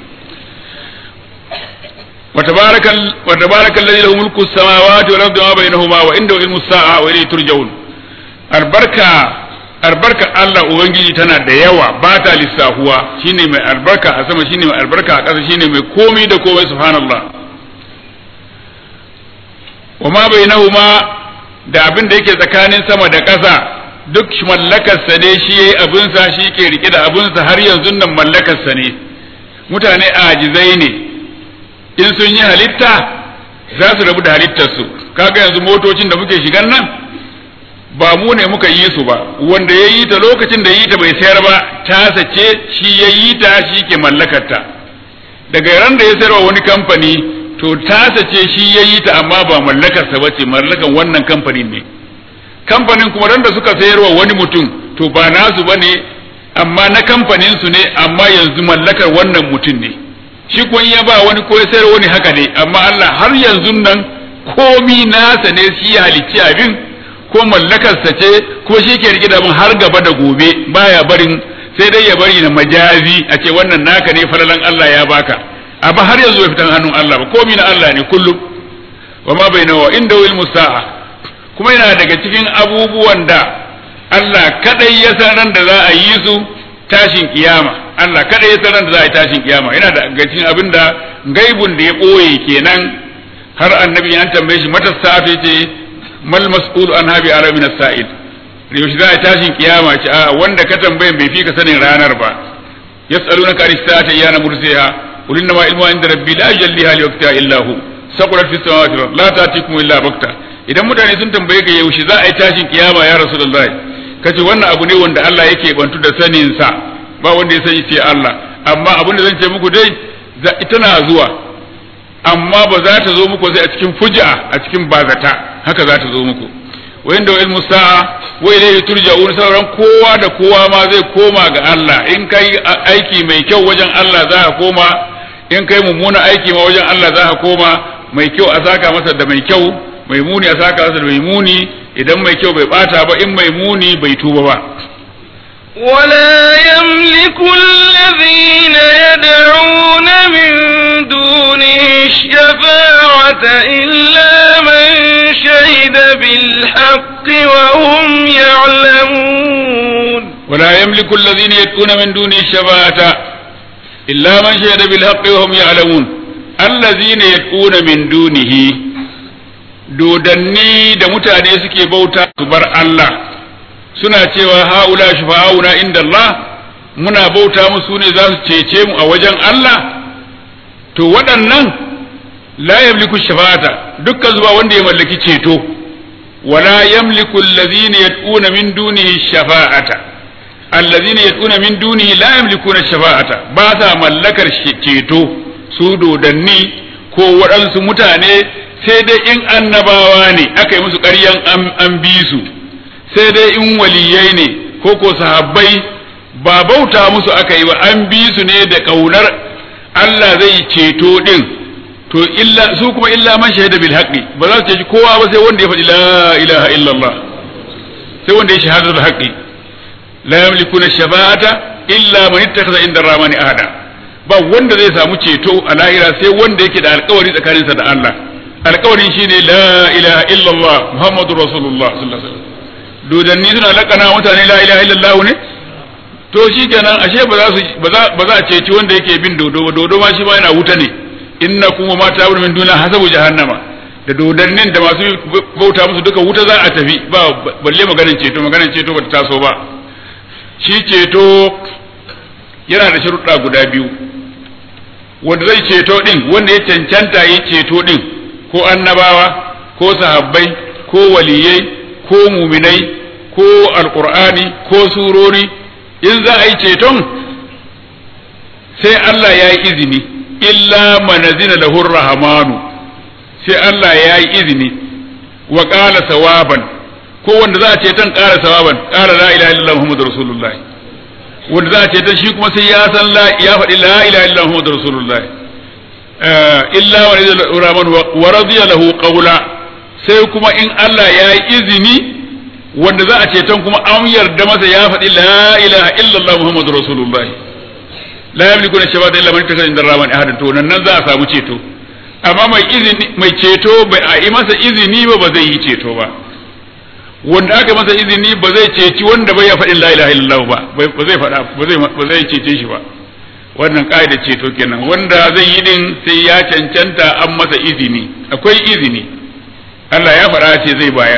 وتبارك وتبارك الذي له ملك السماوات والارض وما بينهما وعنده علم الساعه واليه ترجعون البركه albarka Allah Ubangiji tana da yawa ba ta lissahuwa shine mai albarka a sama shine mai albarka a ƙasa shine mai komai da komai subhanallah wa ma bainahuma da abin da yake tsakanin sama da ƙasa duk mallakarsa ne shi yayi abinsa shi ke rike da abinsa har yanzu nan mallakarsa ne mutane ajizai ne in sun yi halitta za su rabu da halittarsu kaga yanzu motocin da muke shigan nan ba mu ne muka yi su ba wanda ya yi ta lokacin da yi ta bai sayar ba ta sace shi ya yi ta shi ke mallakarta daga ran da ya sayarwa wani kamfani to ta sace shi ya yi ta amma ba mallakarsa ba ce mallakan wannan kamfanin ne kamfanin kuma ran da suka sayarwa wani mutum to ba nasu ba ne amma na kamfanin su ne amma yanzu mallakar wannan mutum ne shi kun ya ba wani ko ya sayar wani haka ne amma Allah har yanzu nan komi nasa ne shi ya halicci abin ko mallakarsa ce ko shi ke rike da abin har gaba da gobe baya barin sai dai ya bari na majazi a ce wannan naka ne falalan Allah ya baka amma har yanzu bai fitan hannun Allah ba komi na Allah ne kullum wa ma bainahu inda ilmu sa'a kuma yana daga cikin abubuwan da Allah kadai ya san ran da za a yi su tashin kiyama Allah kada ya sanar da za a yi tashin kiyama yana da gacin abin da gaibun da ya ɓoye kenan har annabi an tambaye shi mata safe ce mal mas'ul an habi ara min sa'il yaushe za a yi tashin kiyama ce a wanda ka tambaye bai fi ka sanin ranar ba yas'alunaka an sa'ata iyana mursiha qul inna ma ilmu inda rabbi la yujalliha li waqtiha illa hu saqulat fis samawati wal la ta'tikum illa bakta idan mutane sun tambaye ka yaushe za a yi tashin kiyama ya rasulullahi kace wannan abu ne wanda Allah yake bantu da sanin sa ba wanda ya sani sai Allah amma abin da zan ce muku dai tana zuwa amma ba za ta zo muku sai a cikin fuja a cikin bazata haka za ta zo muku wa inda ilmu sa'a wa ilayhi turja'un sauran kowa da kowa ma zai koma ga Allah in kai aiki mai kyau wajen Allah za ka koma in kai mummuna aiki ma wajen Allah za ka koma mai kyau a saka masa da mai kyau mai muni a saka masa da mai muni idan mai kyau bai bata ba in mai muni bai tuba ba ولا يملك الذين يدعون من دونه الشفاعة إلا من شهد بالحق وهم يعلمون ولا يملك الذين يدعون من دونه الشفاعة إلا من شهد بالحق وهم يعلمون الذين يدعون من دونه dodanni da mutane suke bauta su bar Allah suna cewa haula shufa'auna inda Allah muna bauta musu ne za su cece mu a wajen Allah to waɗannan la yamliku shafa'ata dukkan zuwa wanda ya mallaki ceto ولا يملك الذين يدعون من دونه الشفاعة الذين يدعون من دونه لا يملكون الشفاعة باسا ملكر ceto su dodanni ko waɗansu mutane sai dai in annabawa ne aka yi musu ƙaryan an bi su sai dai in waliyai ne ko ko sahabbai ba bauta musu aka yi ba an bi su ne da ƙaunar Allah zai ceto ɗin to illa su kuma illa man shahida bil haqqi ba za su ceci kowa ba sai wanda ya faɗi la ilaha illallah sai wanda ya shahada bil haqqi la yamlikuna shafa'ata illa man ittakhadha inda rahmani ahada ba wanda zai samu ceto a lahira sai wanda yake da alƙawari tsakaninsa da Allah alƙawarin shine la ilaha illallah muhammadur rasulullah sallallahu alaihi wasallam dodanni suna lakana mutane la ilaha illallah ne to shikenan ashe ba za su ba za a ceci wanda yake bin dodo ba dodo ma shi ma yana wuta ne innakum wa ma ta'budu min dunillahi hasabu jahannama da dodannin da masu bauta musu duka wuta za a tafi ba balle maganin ceto maganin ceto ba ta taso ba shi ceto yana da sharuɗa guda biyu wanda zai ceto din wanda ya cancanta yi ceto din ko annabawa ko sahabbai ko waliyai ko muminai ko alqur'ani ko surori in za a yi ceton sai Allah ya yi izini illa manazina lahu rahmanu sai Allah ya yi izini wa qala sawaban ko wanda za a ce tan qala sawaban qala la ilaha illallah muhammadur rasulullahi wanda za a ce tan shi kuma sai ya san la ya faɗi la ilaha illallah muhammadur rasulullahi illa manazina lahu rahmanu wa radiya lahu qawla sai kuma in Allah ya yi izini wanda za a ce tan kuma an yarda masa ya faɗi la ilaha illallah muhammadur rasulullahi la yamliku na shabata illa man ittaka inda rahman ahadan to nan za a samu ceto amma mai izini mai ceto bai a yi masa izini ba ba zai yi ceto ba wanda aka masa izini ba zai ceci wanda bai ya faɗin la ilaha illallah ba ba zai faɗa ba zai ba zai cece shi ba wannan ƙa'idar ceto kenan wanda zai yi din sai ya cancanta an masa izini akwai izini Allah ya faɗa ce zai bayar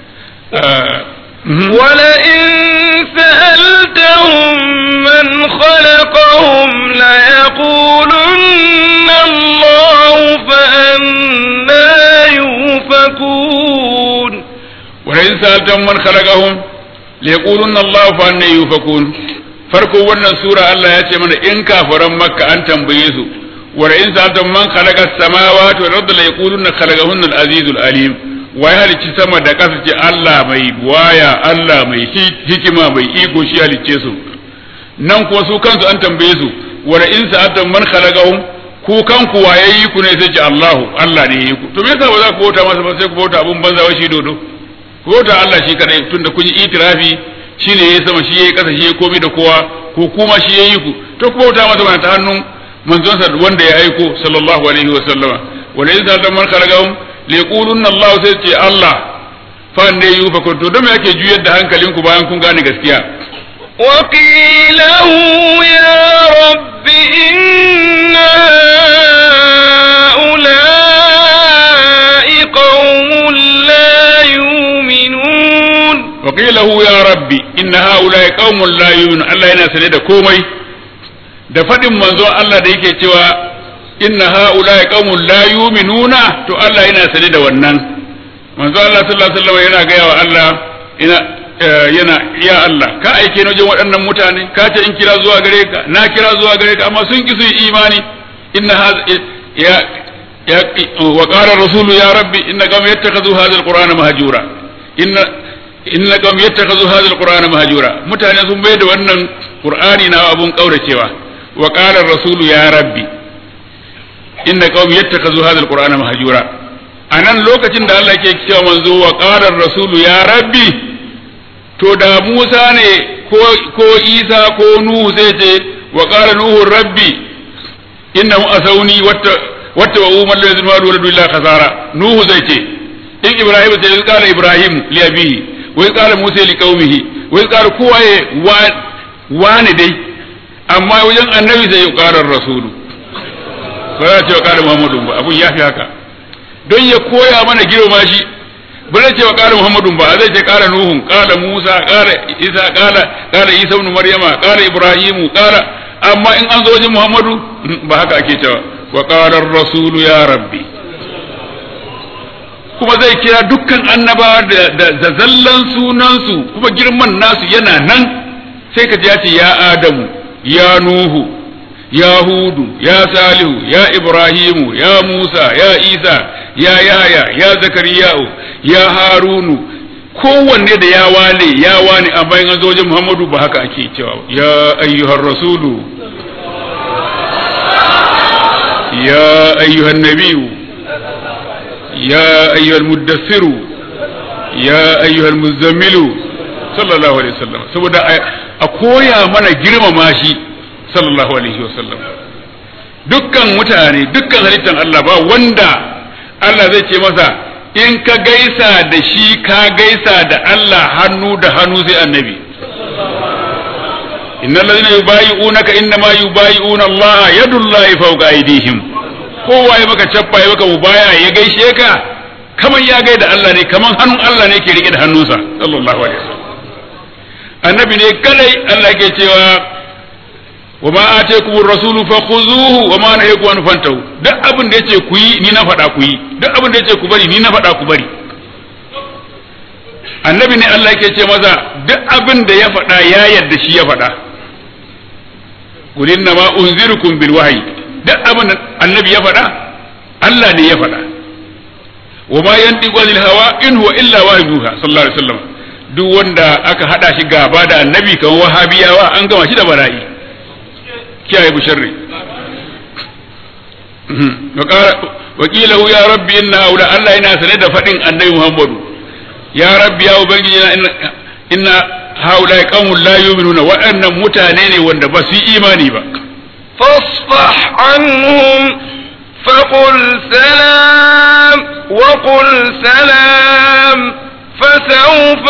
ولئن سألتهم من خلقهم ليقولن الله فأنا يؤفكون ولئن سألتهم من خلقهم ليقولن الله فأنا يؤفكون farko wannan sura Allah ya ce mana in kafiran makka an tambaye su wa in sa'altum man khalaqa as-samawati wal arda la yaquluna khalaqahunna al-azizul alim wai halicci sama da ƙasa ce Allah mai waya Allah mai hikima mai iko shi halicce su nan kuma su kansu an tambaye su wala in sa'atan man khalaqahum ku kanku waye yi ku ne sai ce Allahu Allah ne yi ku to me yasa ba za ku bauta masa ba sai ku bauta abun banza wa shi dodo ku bauta Allah shi kadai tunda kun yi itirafi shine yayi sama shi yayi ƙasa shi yayi komai da kowa ko kuma shi yayi ku to ku bauta masa ba ta hannun manzon sa wanda ya aiko sallallahu alaihi wa sallama wala in sa'atan man khalaqahum liqulunna Allah sai ce Allah fa ne yu fa kuntu da me yake juyar da hankalinku bayan kun gane gaskiya وقيله يا رب إن هؤلاء قوم لا يؤمنون وقيله يا ربي إن هؤلاء قوم لا يؤمنون الله yana sane da komai da faɗin manzo Allah da yake cewa inna haula'i qaumun la yu'minuna to Allah yana sane da wannan manzo Allah sallallahu alaihi wasallam yana gaya wa Allah ina yana ya Allah ka aike ni wajen waɗannan mutane ka ce in kira zuwa gare ka na kira zuwa gare ka amma sun ki su yi imani inna ya ya wa qala rasulu ya rabbi inna qawmi yattakhadhu hadha alqur'ana mahjura inna inna qawmi yattakhadhu hadha alqur'ana mahjura mutane sun bai da wannan qur'ani na abun kauracewa wa qala rasulu ya rabbi inna qaumi yattakazu hadha alqur'ana mahjura anan lokacin da Allah ke cewa manzo wa qala rasulu ya rabbi to da Musa ne ko ko Isa ko Nuhu sai ce wa qala nuhu rabbi innahu asawni watta watta wa umar lazim wa waladu illa khasara Nuhu zai ce in Ibrahim sai ya qala Ibrahim li abihi wa ya qala Musa li qaumihi wa ya qala kowaye wani dai amma wajen annabi sai ya qala rasulu ba za ce wa ƙara Muhammadu ba abun ya fi haka don ya koya mana girma shi ba zai ce wa ƙara Muhammadu ba zai ce ƙara Nuhun ƙara Musa ƙara Isa ƙara ƙara Isa ibn Maryama ƙara Ibrahimu ƙara amma in an zo wajen Muhammadu ba haka ake cewa wa ƙara Rasulu ya Rabbi kuma zai kira dukkan annabawa da zallan sunansu kuma girman nasu yana nan sai ka ya ce ya adamu ya nuhu ya hudu ya salihu ya ibrahimu ya musa ya isa ya yaya ya zakariya'u ya harunu kowanne da ya wane ya wane a bayan azojin muhammadu ba haka ake cewa ya ayyuhar rasulu ya ayyuhan nabiyu ya ayyuhal muddassiru ya ayyuhal muzammilu sallallahu alaihi wasallam saboda a koya mana girmama shi sallallahu alaihi wasallam dukkan mutane dukkan halittan Allah ba wanda Allah zai ce masa in ka gaisa da shi ka gaisa da Allah hannu da hannu sai annabi innal ladina yubayi'unaka innama yubayi'una Allah yadullahi fawqa aydihim kowa ya maka cappa ya maka mubaya ya gaishe ka kaman ya gaida Allah ne kaman hannun Allah ne ke rike da hannunsa sallallahu alaihi wasallam annabi ne kadai Allah ke cewa wa ma ataykumur rasulu fakhuzuhu wa ma nahakum an fantahu duk abin da yace ku yi ni na faɗa ku yi duk abin da yace ku bari ni na faɗa ku bari annabi ne Allah yake ce maza duk abin da ya faɗa ya yadda shi ya faɗa qul inna ma unzirukum bil wahyi duk abin da annabi ya faɗa Allah ne ya faɗa wa ma yantiqu anil hawa in huwa illa wahyuha sallallahu alaihi wasallam duk wanda aka hada shi gaba da annabi kan wahabiyawa an gama shi da bara'i kiyaye bu sharri wakilahu ya rabbi inna haula Allah yana sane da faɗin annabi Muhammadu ya rabbi ya ubangiji na inna haula qaumun la yu'minuna waɗannan mutane ne wanda ba su yi imani ba فاصفح عنهم فقل سلام وقل سلام فسوف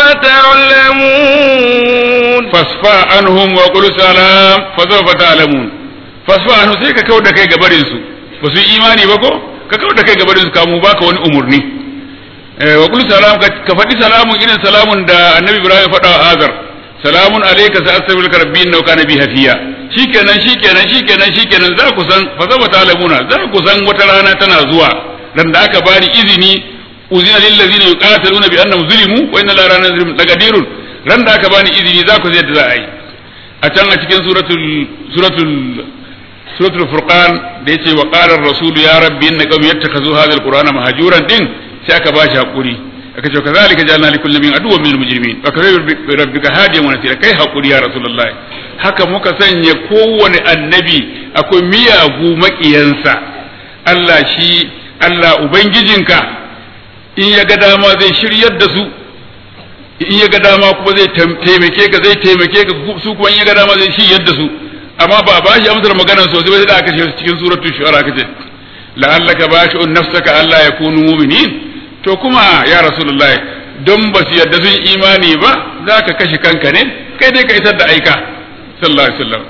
تعلمون fasfa anhum wa qul salam fa sawfa ta'lamun fasfa anhum sai ka kauda kai gabarin su ba su yi imani ba ko ka kauda kai gabarin su kamu baka wani umurni eh wa qul salam ka faɗi salamun irin salamun da annabi ibrahim ya faɗa wa azar salamun alayka sa astaghfiruka rabbi innahu kana bi hafiya shikenan shikenan shikenan shikenan za ku san fa sawfa ta'lamuna za ku san wata rana tana zuwa dan da aka bani izini uzina lil ladzina yuqataluna bi annahum zulimu wa inna la ranazim laqadirun ran da aka bani izini za ku zai da za a yi a can a cikin suratul suratul suratul furqan da yace wa qala ar-rasul ya rabbi inna qawmi yattakazu hadha al-qur'ana mahjuran din sai aka bashi hakuri aka ce kazalika ja'alna li kulli min aduwwan min al-mujrimin wa kafa bi rabbika hadiyan wa nasira kai hakuri ya rasulullahi haka muka sanya kowane annabi akwai miyagu makiyansa Allah shi Allah ubangijinka in ya ga dama zai shiryar da su in ya ga dama kuma zai taimake ka zai taimake ka su kuma in ya ga dama zai shi yadda su amma ba a bashi amsar maganar sosai sai da aka ce cikin suratul shu'ara kace la'allaka bashi'un nafsaka Allah ya kunu mu'minin to kuma ya rasulullahi don ba su yadda sun imani ba za ka kashe kanka ne kai dai ka isar da aika sallallahu alaihi wasallam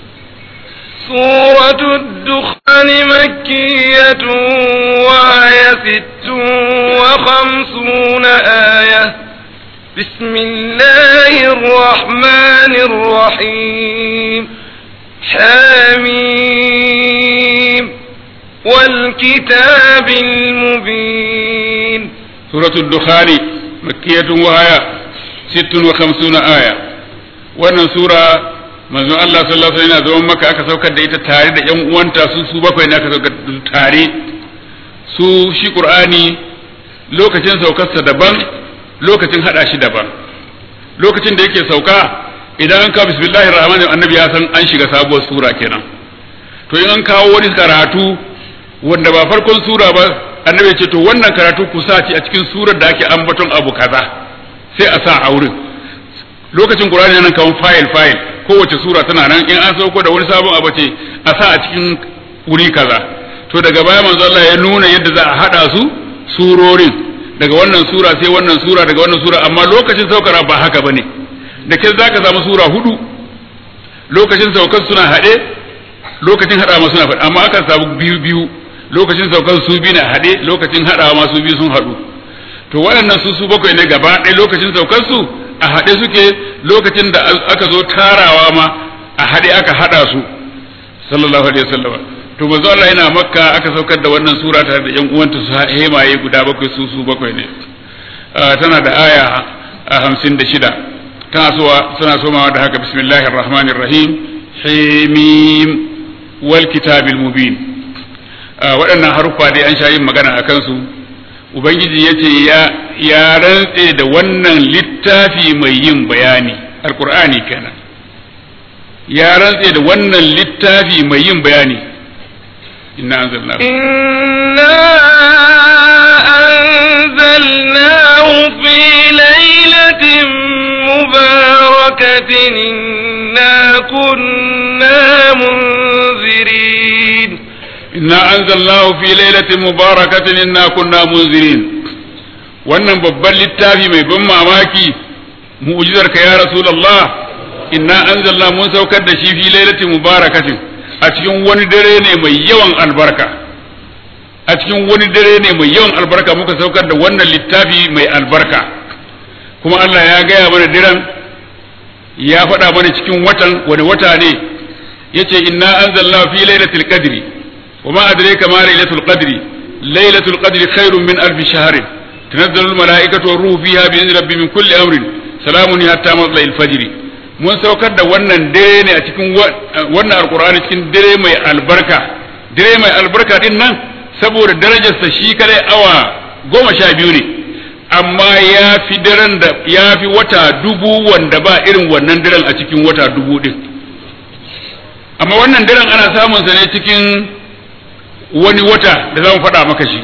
سورة الدخان مكية وهي ست وخمسون آية بسم الله الرحمن الرحيم حميم والكتاب المبين سورة الدخان مكية وهي ست وخمسون آية wannan sura manzon Allah sallallahu alaihi wasallam zaman maka aka saukar da ita tare da ƴan uwanta su su bakwai ne aka saukar da tare su shi Qur'ani lokacin saukarsa daban lokacin hada shi daban lokacin da yake sauka idan an kawo bismillahir rahmanir annabi ya san an shiga sabuwar sura kenan to in an kawo wani karatu wanda ba farkon sura ba annabi ya ce to wannan karatu ku sa a cikin surar da ake ambaton abu kaza sai a sa a wurin lokacin qur'ani nan kawo file file kowace sura tana nan in an sauko da wani sabon abu ce a sa a cikin wuri kaza to daga baya manzo Allah ya nuna yadda za a hada su surorin daga wannan sura sai wannan sura daga wannan sura amma lokacin saukara ba haka bane da ke zaka samu sura hudu lokacin saukar suna haɗe lokacin haɗa ma suna faɗi amma aka samu biyu biyu lokacin saukar su biyu na haɗe lokacin haɗawa ma su biyu sun haɗu to waɗannan su su bakwai ne gaba ɗaya lokacin saukar su a haɗe suke lokacin da aka zo tarawa ma a haɗe aka haɗa su sallallahu alaihi wasallam to manzo Allah yana makka aka saukar da wannan sura tare da yan uwanta su hemaye guda bakwai su su bakwai ne tana da aya hamsin da shida tana so tana somawa da haka bismillahir rahmanir rahim himim wal kitabil mubin waɗannan haruffa dai an sha yin magana a kansu ubangiji ya ce ya rantse da wannan littafi mai yin bayani alkur'ani kenan ya rantse da wannan littafi mai yin bayani inna anzalnahu inna anzalnahu fi lailatin mubarakatin inna kunna munzirin inna anzalnahu fi lailatin mubarakatin inna kunna munzirin wannan babban littafi mai ban mamaki mu'jizar ka ya rasulullah inna anzalna mun saukar da shi fi lailatin mubarakatin a cikin wani dare ne mai yawan albarka a cikin wani dare ne mai yawan albarka muka saukar da wannan littafi mai albarka kuma Allah ya gaya mana diran ya faɗa mana cikin watan wani wata ne yace inna anzalna fi lailatul qadri وما أدريك ما ليلة القدر ليلة القدر خير من ألف شهر تنزل الملائكة والروح فيها بإذن ربي من كل أمر سلام حتى مطلع الفجر mun saukar da wannan dare ne a cikin wannan alkur'ani cikin dare mai albarka dare mai albarka din nan saboda darajarsa shi kadai awa goma sha biyu ne amma ya fi daren da ya fi wata dubu wanda ba irin wannan daren a cikin wata dubu din amma wannan daren ana samun sa ne cikin wani wata da za mu faɗa maka shi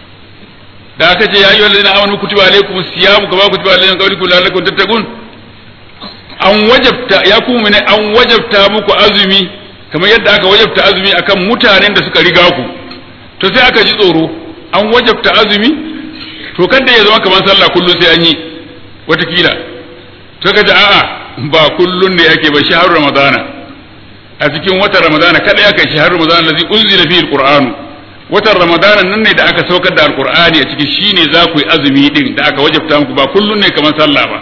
da aka ce ya yi wallazina amanu kutiba alaikum siyamu kama kutiba alaikum qawlikum la'allakum tattaqun an wajabta ya kuma ne an wajabta muku azumi kamar yadda aka wajabta azumi akan mutanen da suka riga ku to sai aka ji tsoro an wajabta azumi to kada ya zama kamar sallah kullum sai an yi watakila to kaje a'a ba kullun ne yake ba shahar ramadana a cikin watan ramadana kada ya kai shahar ramadana lazi unzila fihi alquran watan ramadana nan ne da aka saukar da alqur'ani a ciki shine za ku yi azumi din da aka wajabta muku ba kullun ne kamar sallah ba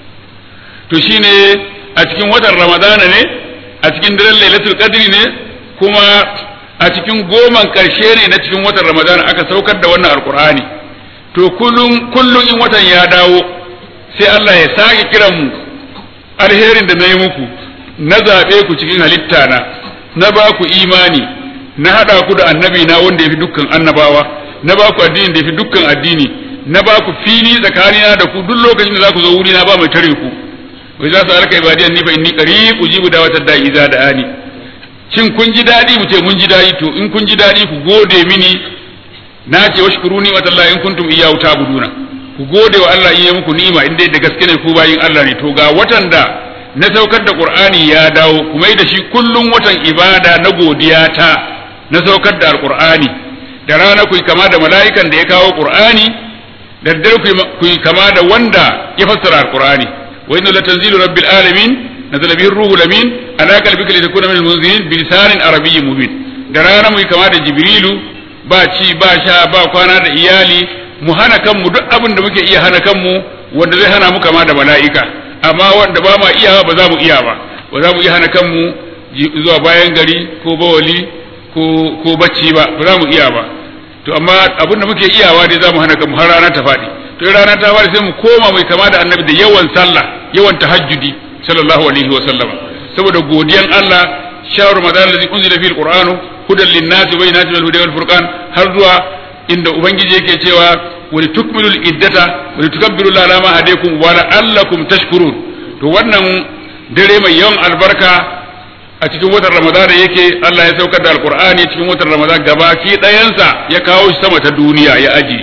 to shine a cikin watan ramadana ne a cikin daren lailatul qadri ne kuma a cikin goman karshe ne na cikin watan ramadana aka saukar da wannan alqur'ani to kullun kullun in watan ya dawo sai Allah ya sake kiran mu alherin da na yi muku na zaɓe ku cikin halitta na na ba ku imani na haɗa ku da annabi na wanda ya fi dukkan annabawa na ba ku addini da ya fi dukkan addini na ba ku fili tsakanina da ku duk lokacin da za ku zo wuri na ba mai tare ku wai za su alka ibadiyan ni fa inni qarib ujibu da'watad da'i idza da'ani shin kun ji daɗi mu ce mun ji daɗi to in kun ji daɗi ku gode mini na ce washkuruni wa tallahi in kuntum iyyahu ta'buduna ku gode wa Allah in ya muku ni'ima in dai da gaske ne ku bayin Allah ne to ga watan da na saukar da Qur'ani ya dawo kuma da shi kullum watan ibada na godiya ta na saukar da Al-Qur'ani da rana ku kama da mala'ikan da ya kawo Qur'ani da dare ku kama da wanda ya fassara Al-Qur'ani wa inna latanzilu rabbil alamin nazala bihi ruhul amin ala qalbika litakuna minal munzirin bi lisanin arabiyyin mubin da rana mu kama da Jibrilu ba ci ba sha ba kwana da iyali mu hana kanmu duk abin da muke iya hana kanmu wanda zai hana mu kama da mala'ika amma wanda ba ma iya ba za mu iya ba ba za mu iya hana kanmu zuwa bayan gari ko bawali ko ko bacci ba ba za mu iya ba to amma abin da muke iyawa dai za mu hana kanmu har rana ta faɗi to in rana ta faɗi sai mu koma mai kama da annabi da yawan sallah yawan tahajjudi sallallahu alaihi wa sallama saboda godiyan Allah shahru ramadan allazi unzila fihi alqur'anu hudan lin-nasi wa bayyinatin minal huda wal furqan har zuwa inda ubangiji yake cewa wa litukmilul iddata wa litukabbiru ala ma hadaykum wa la'allakum tashkurun to wannan dare mai yawan albarka a cikin watan ramadana yake Allah ya saukar da alqur'ani cikin watan ramadana gabaki ɗayansa ya kawo shi sama ta duniya ya aji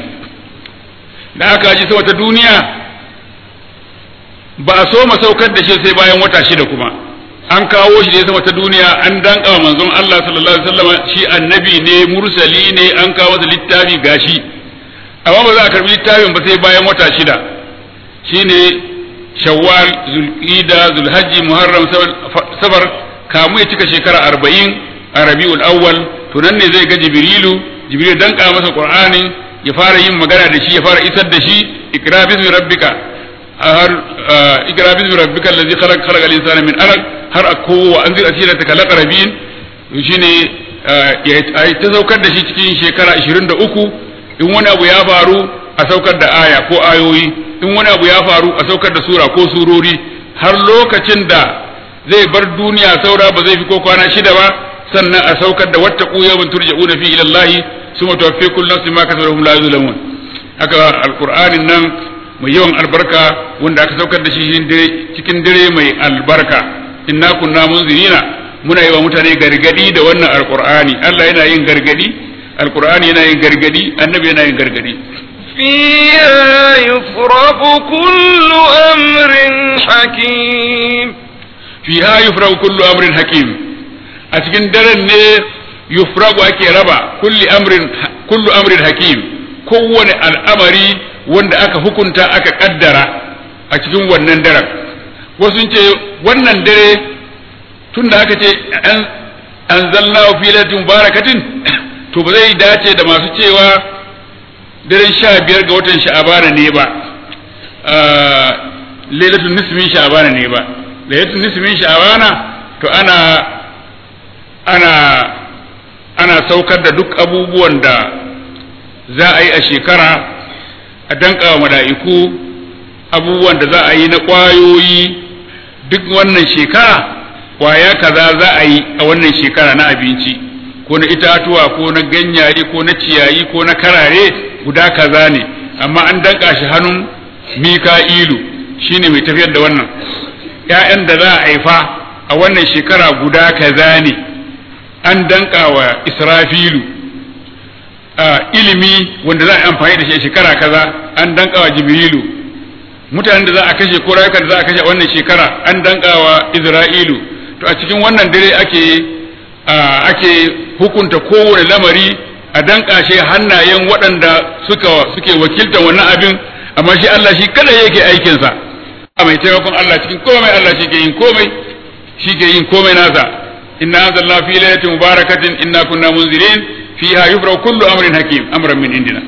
da aka aji sama ta duniya ba a so saukar da shi sai bayan wata shida kuma an kawo shi ne sama ta duniya an danka wa manzon Allah sallallahu alaihi wasallam shi annabi ne mursali ne an kawo masa littafi gashi amma ba za a karbi littafin ba sai bayan wata shida shine shawwal zulqida zulhajji muharram safar kamu ya cika shekara arba'in a rabiul awwal to nan ne zai ga jibrilu jibril danka masa qur'ani ya fara yin magana da shi ya fara isar da shi ikra bismi rabbika har ikra bismi rabbika allazi khalaq khalaqal insana min alaq har kowa an zira asira ta kalaka rabin shine ya ta saukar da shi cikin shekara 23 in wani abu ya faru a saukar da aya ko ayoyi in wani abu ya faru a saukar da sura ko surori har lokacin da zai bar duniya saura ba zai fi ko kwana shida ba sannan a saukar da wata yawmin turja'una fi ila Allah suma tuwaffi kullu nafsin ma kasabat hum la yuzlamun haka alqur'anin nan mai yawan albarka wanda aka saukar da shi cikin dare mai albarka inna kunna munzirina muna yi wa mutane gargadi da wannan alqur'ani Allah yana yin gargadi alqur'ani yana yin gargadi annabi yana yin gargadi فيها يفرق كل أمر حكيم fiha yufragu kullu amrin hakim a cikin daren ne yufragu ake raba kulli amrin kullu amrin hakim kowane al'amari wanda aka hukunta aka kaddara a cikin wannan daren wasu ce wannan dare tunda aka ce an anzalnahu fi lailatin barakatin to ba zai dace da masu cewa daren sha biyar ga watan sha'abana ne ba lailatul nisfin sha'abana ne ba lailatul nisfin sha'abana to ana ana ana saukar da duk abubuwan da za a yi a shekara a danka wa mala'iku abubuwan da za a yi na ƙwayoyi duk wannan shekara ƙwaya kaza za a yi a wannan shekara na abinci ko na itatuwa ko na ganyaye ko na ciyayi ko na karare guda kaza ne amma an danka shi hannun mika'ilu shine mai tafiyar da wannan ‘ya'yan da za a haifa a wannan shekara guda kaza ne an danka wa israfilu ilimi wanda za a amfani da shi a shekara kaza an danka wa jibrilu mutanen da za a kashe ko rayukan da za a kashe a wannan shekara an danka wa isra'ilu to a cikin wannan dare ake ake hukunta kowane lamari a danka shi hannayen waɗanda suka suke wakiltar wannan abin amma shi Allah shi kada yake aikinsa a mai taimakon Allah cikin komai Allah shi ke yin komai shi ke yin komai nasa inna anzalna fi lailatin mubarakatin inna kunna munzirin fiha yufra kullu amrin hakim amran min indina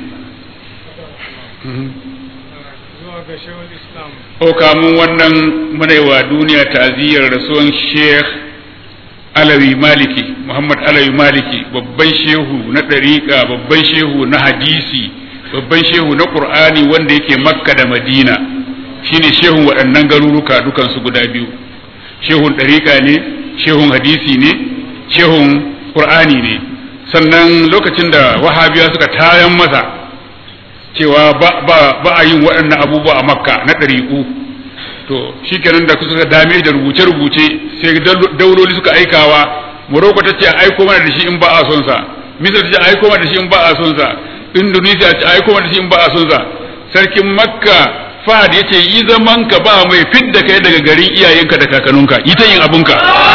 o kamun wannan munaiwa duniya ta'aziyar rasuwan Sheikh Alawi Maliki Muhammad Alawi Maliki babban shehu na ɗariƙa babban shehu na hadisi babban shehu na Qur'ani wanda yake Makka da Madina shine shehun waɗannan garuruka dukansu guda biyu shehun ɗariƙa ne shehun hadisi ne shehun ƙur'ani ne sannan lokacin da wahabiya suka tayan masa cewa ba a yin waɗannan abubuwa a makka na ɗariƙu to shi kenan da suka dame da rubuce-rubuce sai dauloli suka aikawa morocco ta ce a aiko mana da shi in ba a son sa misir ta ce a aiko mana da shi in ba a son sa indonesia ta ce a aiko mana da shi in ba a son sa sarkin makka fahad ya ce yi zaman ka ba mai fidda kai daga garin iyayenka da kakanninka yi ta yin abunka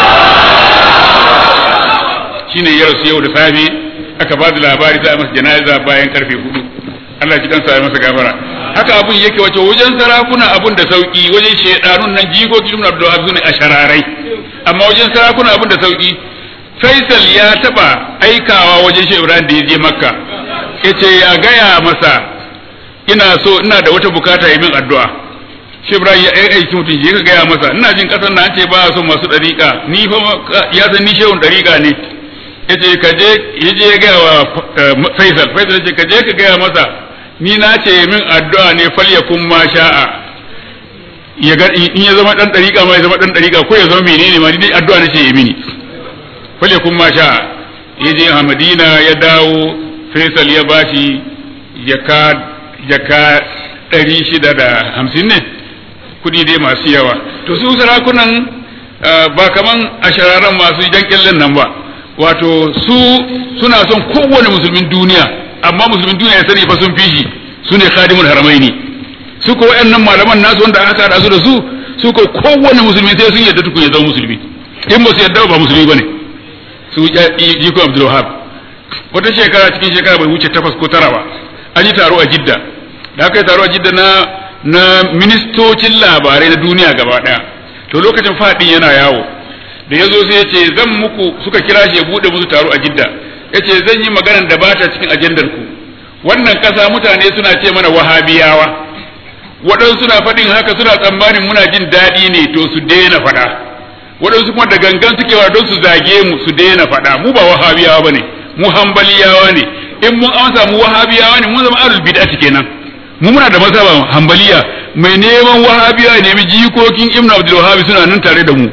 shine ya rasu yau da safe aka ba da labari za a masa jana'iza bayan karfe hudu Allah ji kansa ya masa gafara haka abun yake wace wajen sarakuna abun da sauki wajen shedanun nan jikoki ibn Abdul Wahab a shararai amma wajen sarakuna abun da sauki Faisal ya taba aikawa wajen Shehu Ibrahim da ya je Makka yace ya gaya masa ina so ina da wata bukata yi min addu'a shi Ibrahim ya aiki mutum shi ka gaya masa ina jin kasar na an ce ba so masu dariƙa ni fa ya san ni shehun dariƙa ne yace ka je yaje ya gaya wa Faisal Faisal yace ka je ka gaya masa ni na ce min addu'a ne falyakun ma sha'a ya ga in ya zama dan dariƙa ma ya zama dan dariƙa ko ya zama menene ma ni addu'a ne ce ya mini falyakun ma sha'a yaje a Madina ya dawo Faisal ya bashi jaka jaka ɗari shida da hamsin ne kuɗi dai masu yawa to su sarakunan ba kaman ashararan masu jan kyallen nan ba wato su suna son kowane musulmin duniya amma musulmin duniya ya sani fa sun fi shi su ne khadimul haramaini su ko wayannan malaman nasu wanda aka haɗa su da su su ko kowane musulmi sai sun yadda tukun ya zama musulmi in ba su yadda ba musulmi bane su jiko abdul wahab wata shekara cikin shekara bai wuce takwas ko tara ba an yi taro a jidda da aka yi taro a jidda na na ministocin labarai na duniya gaba daya to lokacin fadin yana yawo da ya zo sai ya ce zan muku suka kira shi ya bude musu taro a jidda ya ce zan yi maganar da bata cikin ajandar ku wannan kasa mutane suna ce mana wahabiyawa waɗansu suna faɗin haka suna tsammanin muna jin daɗi ne to su daina faɗa waɗansu kuma da gangan suke wa don su zage mu su daina faɗa mu ba wahabiyawa bane mu hambaliyawa ne in mun amsa mu wahabiyawa ne mun zama ahlul bid'ati kenan mu muna da mazhaba hambaliya mai neman wahabiya ne mi jikokin ibn abdul wahhab suna nan tare da mu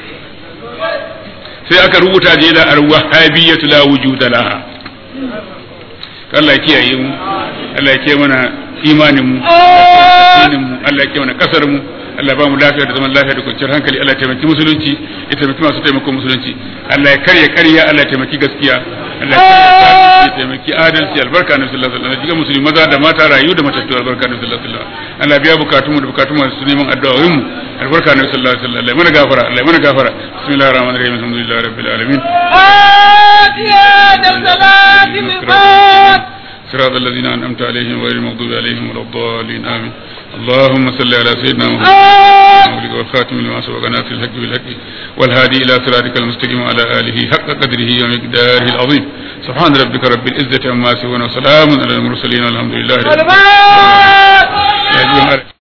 sai aka rubuta je da al-wahhabiyyatu la wujuda laha Allah ya kiyaye mu Allah ya kiyaye mana imanin mu addinin mu Allah ya kiyaye mana kasar mu Allah ba mu lafiya da zaman lafiya da kwanciyar hankali Allah ya taimaki musulunci ya taimaki masu taimakon musulunci Allah ya karya karya Allah ya taimaki gaskiya Allah ya taimaki adalci albarka na sallallahu alaihi wasallam musulmi maza da mata rayu da matattu albarka na sallallahu alaihi wasallam Allah biya bukatun mu da bukatun masu neman addu'o'in mu albarka na sallallahu alaihi wasallam Allah mana gafara Allah mana gafara bismillahir rahmanir rahim alhamdulillahi rabbil alamin صراط الذين أنعمت عليهم غير المغضوب عليهم ولا الضالين آمين اللهم صل على سيدنا محمد والخاتم لما سبق ناصر الحق بالحق والهادي إلى صراطك المستقيم وعلى آله حق قدره ومقداره العظيم سبحان ربك رب العزة عما يصفون وسلام على المرسلين والحمد لله رب العالمين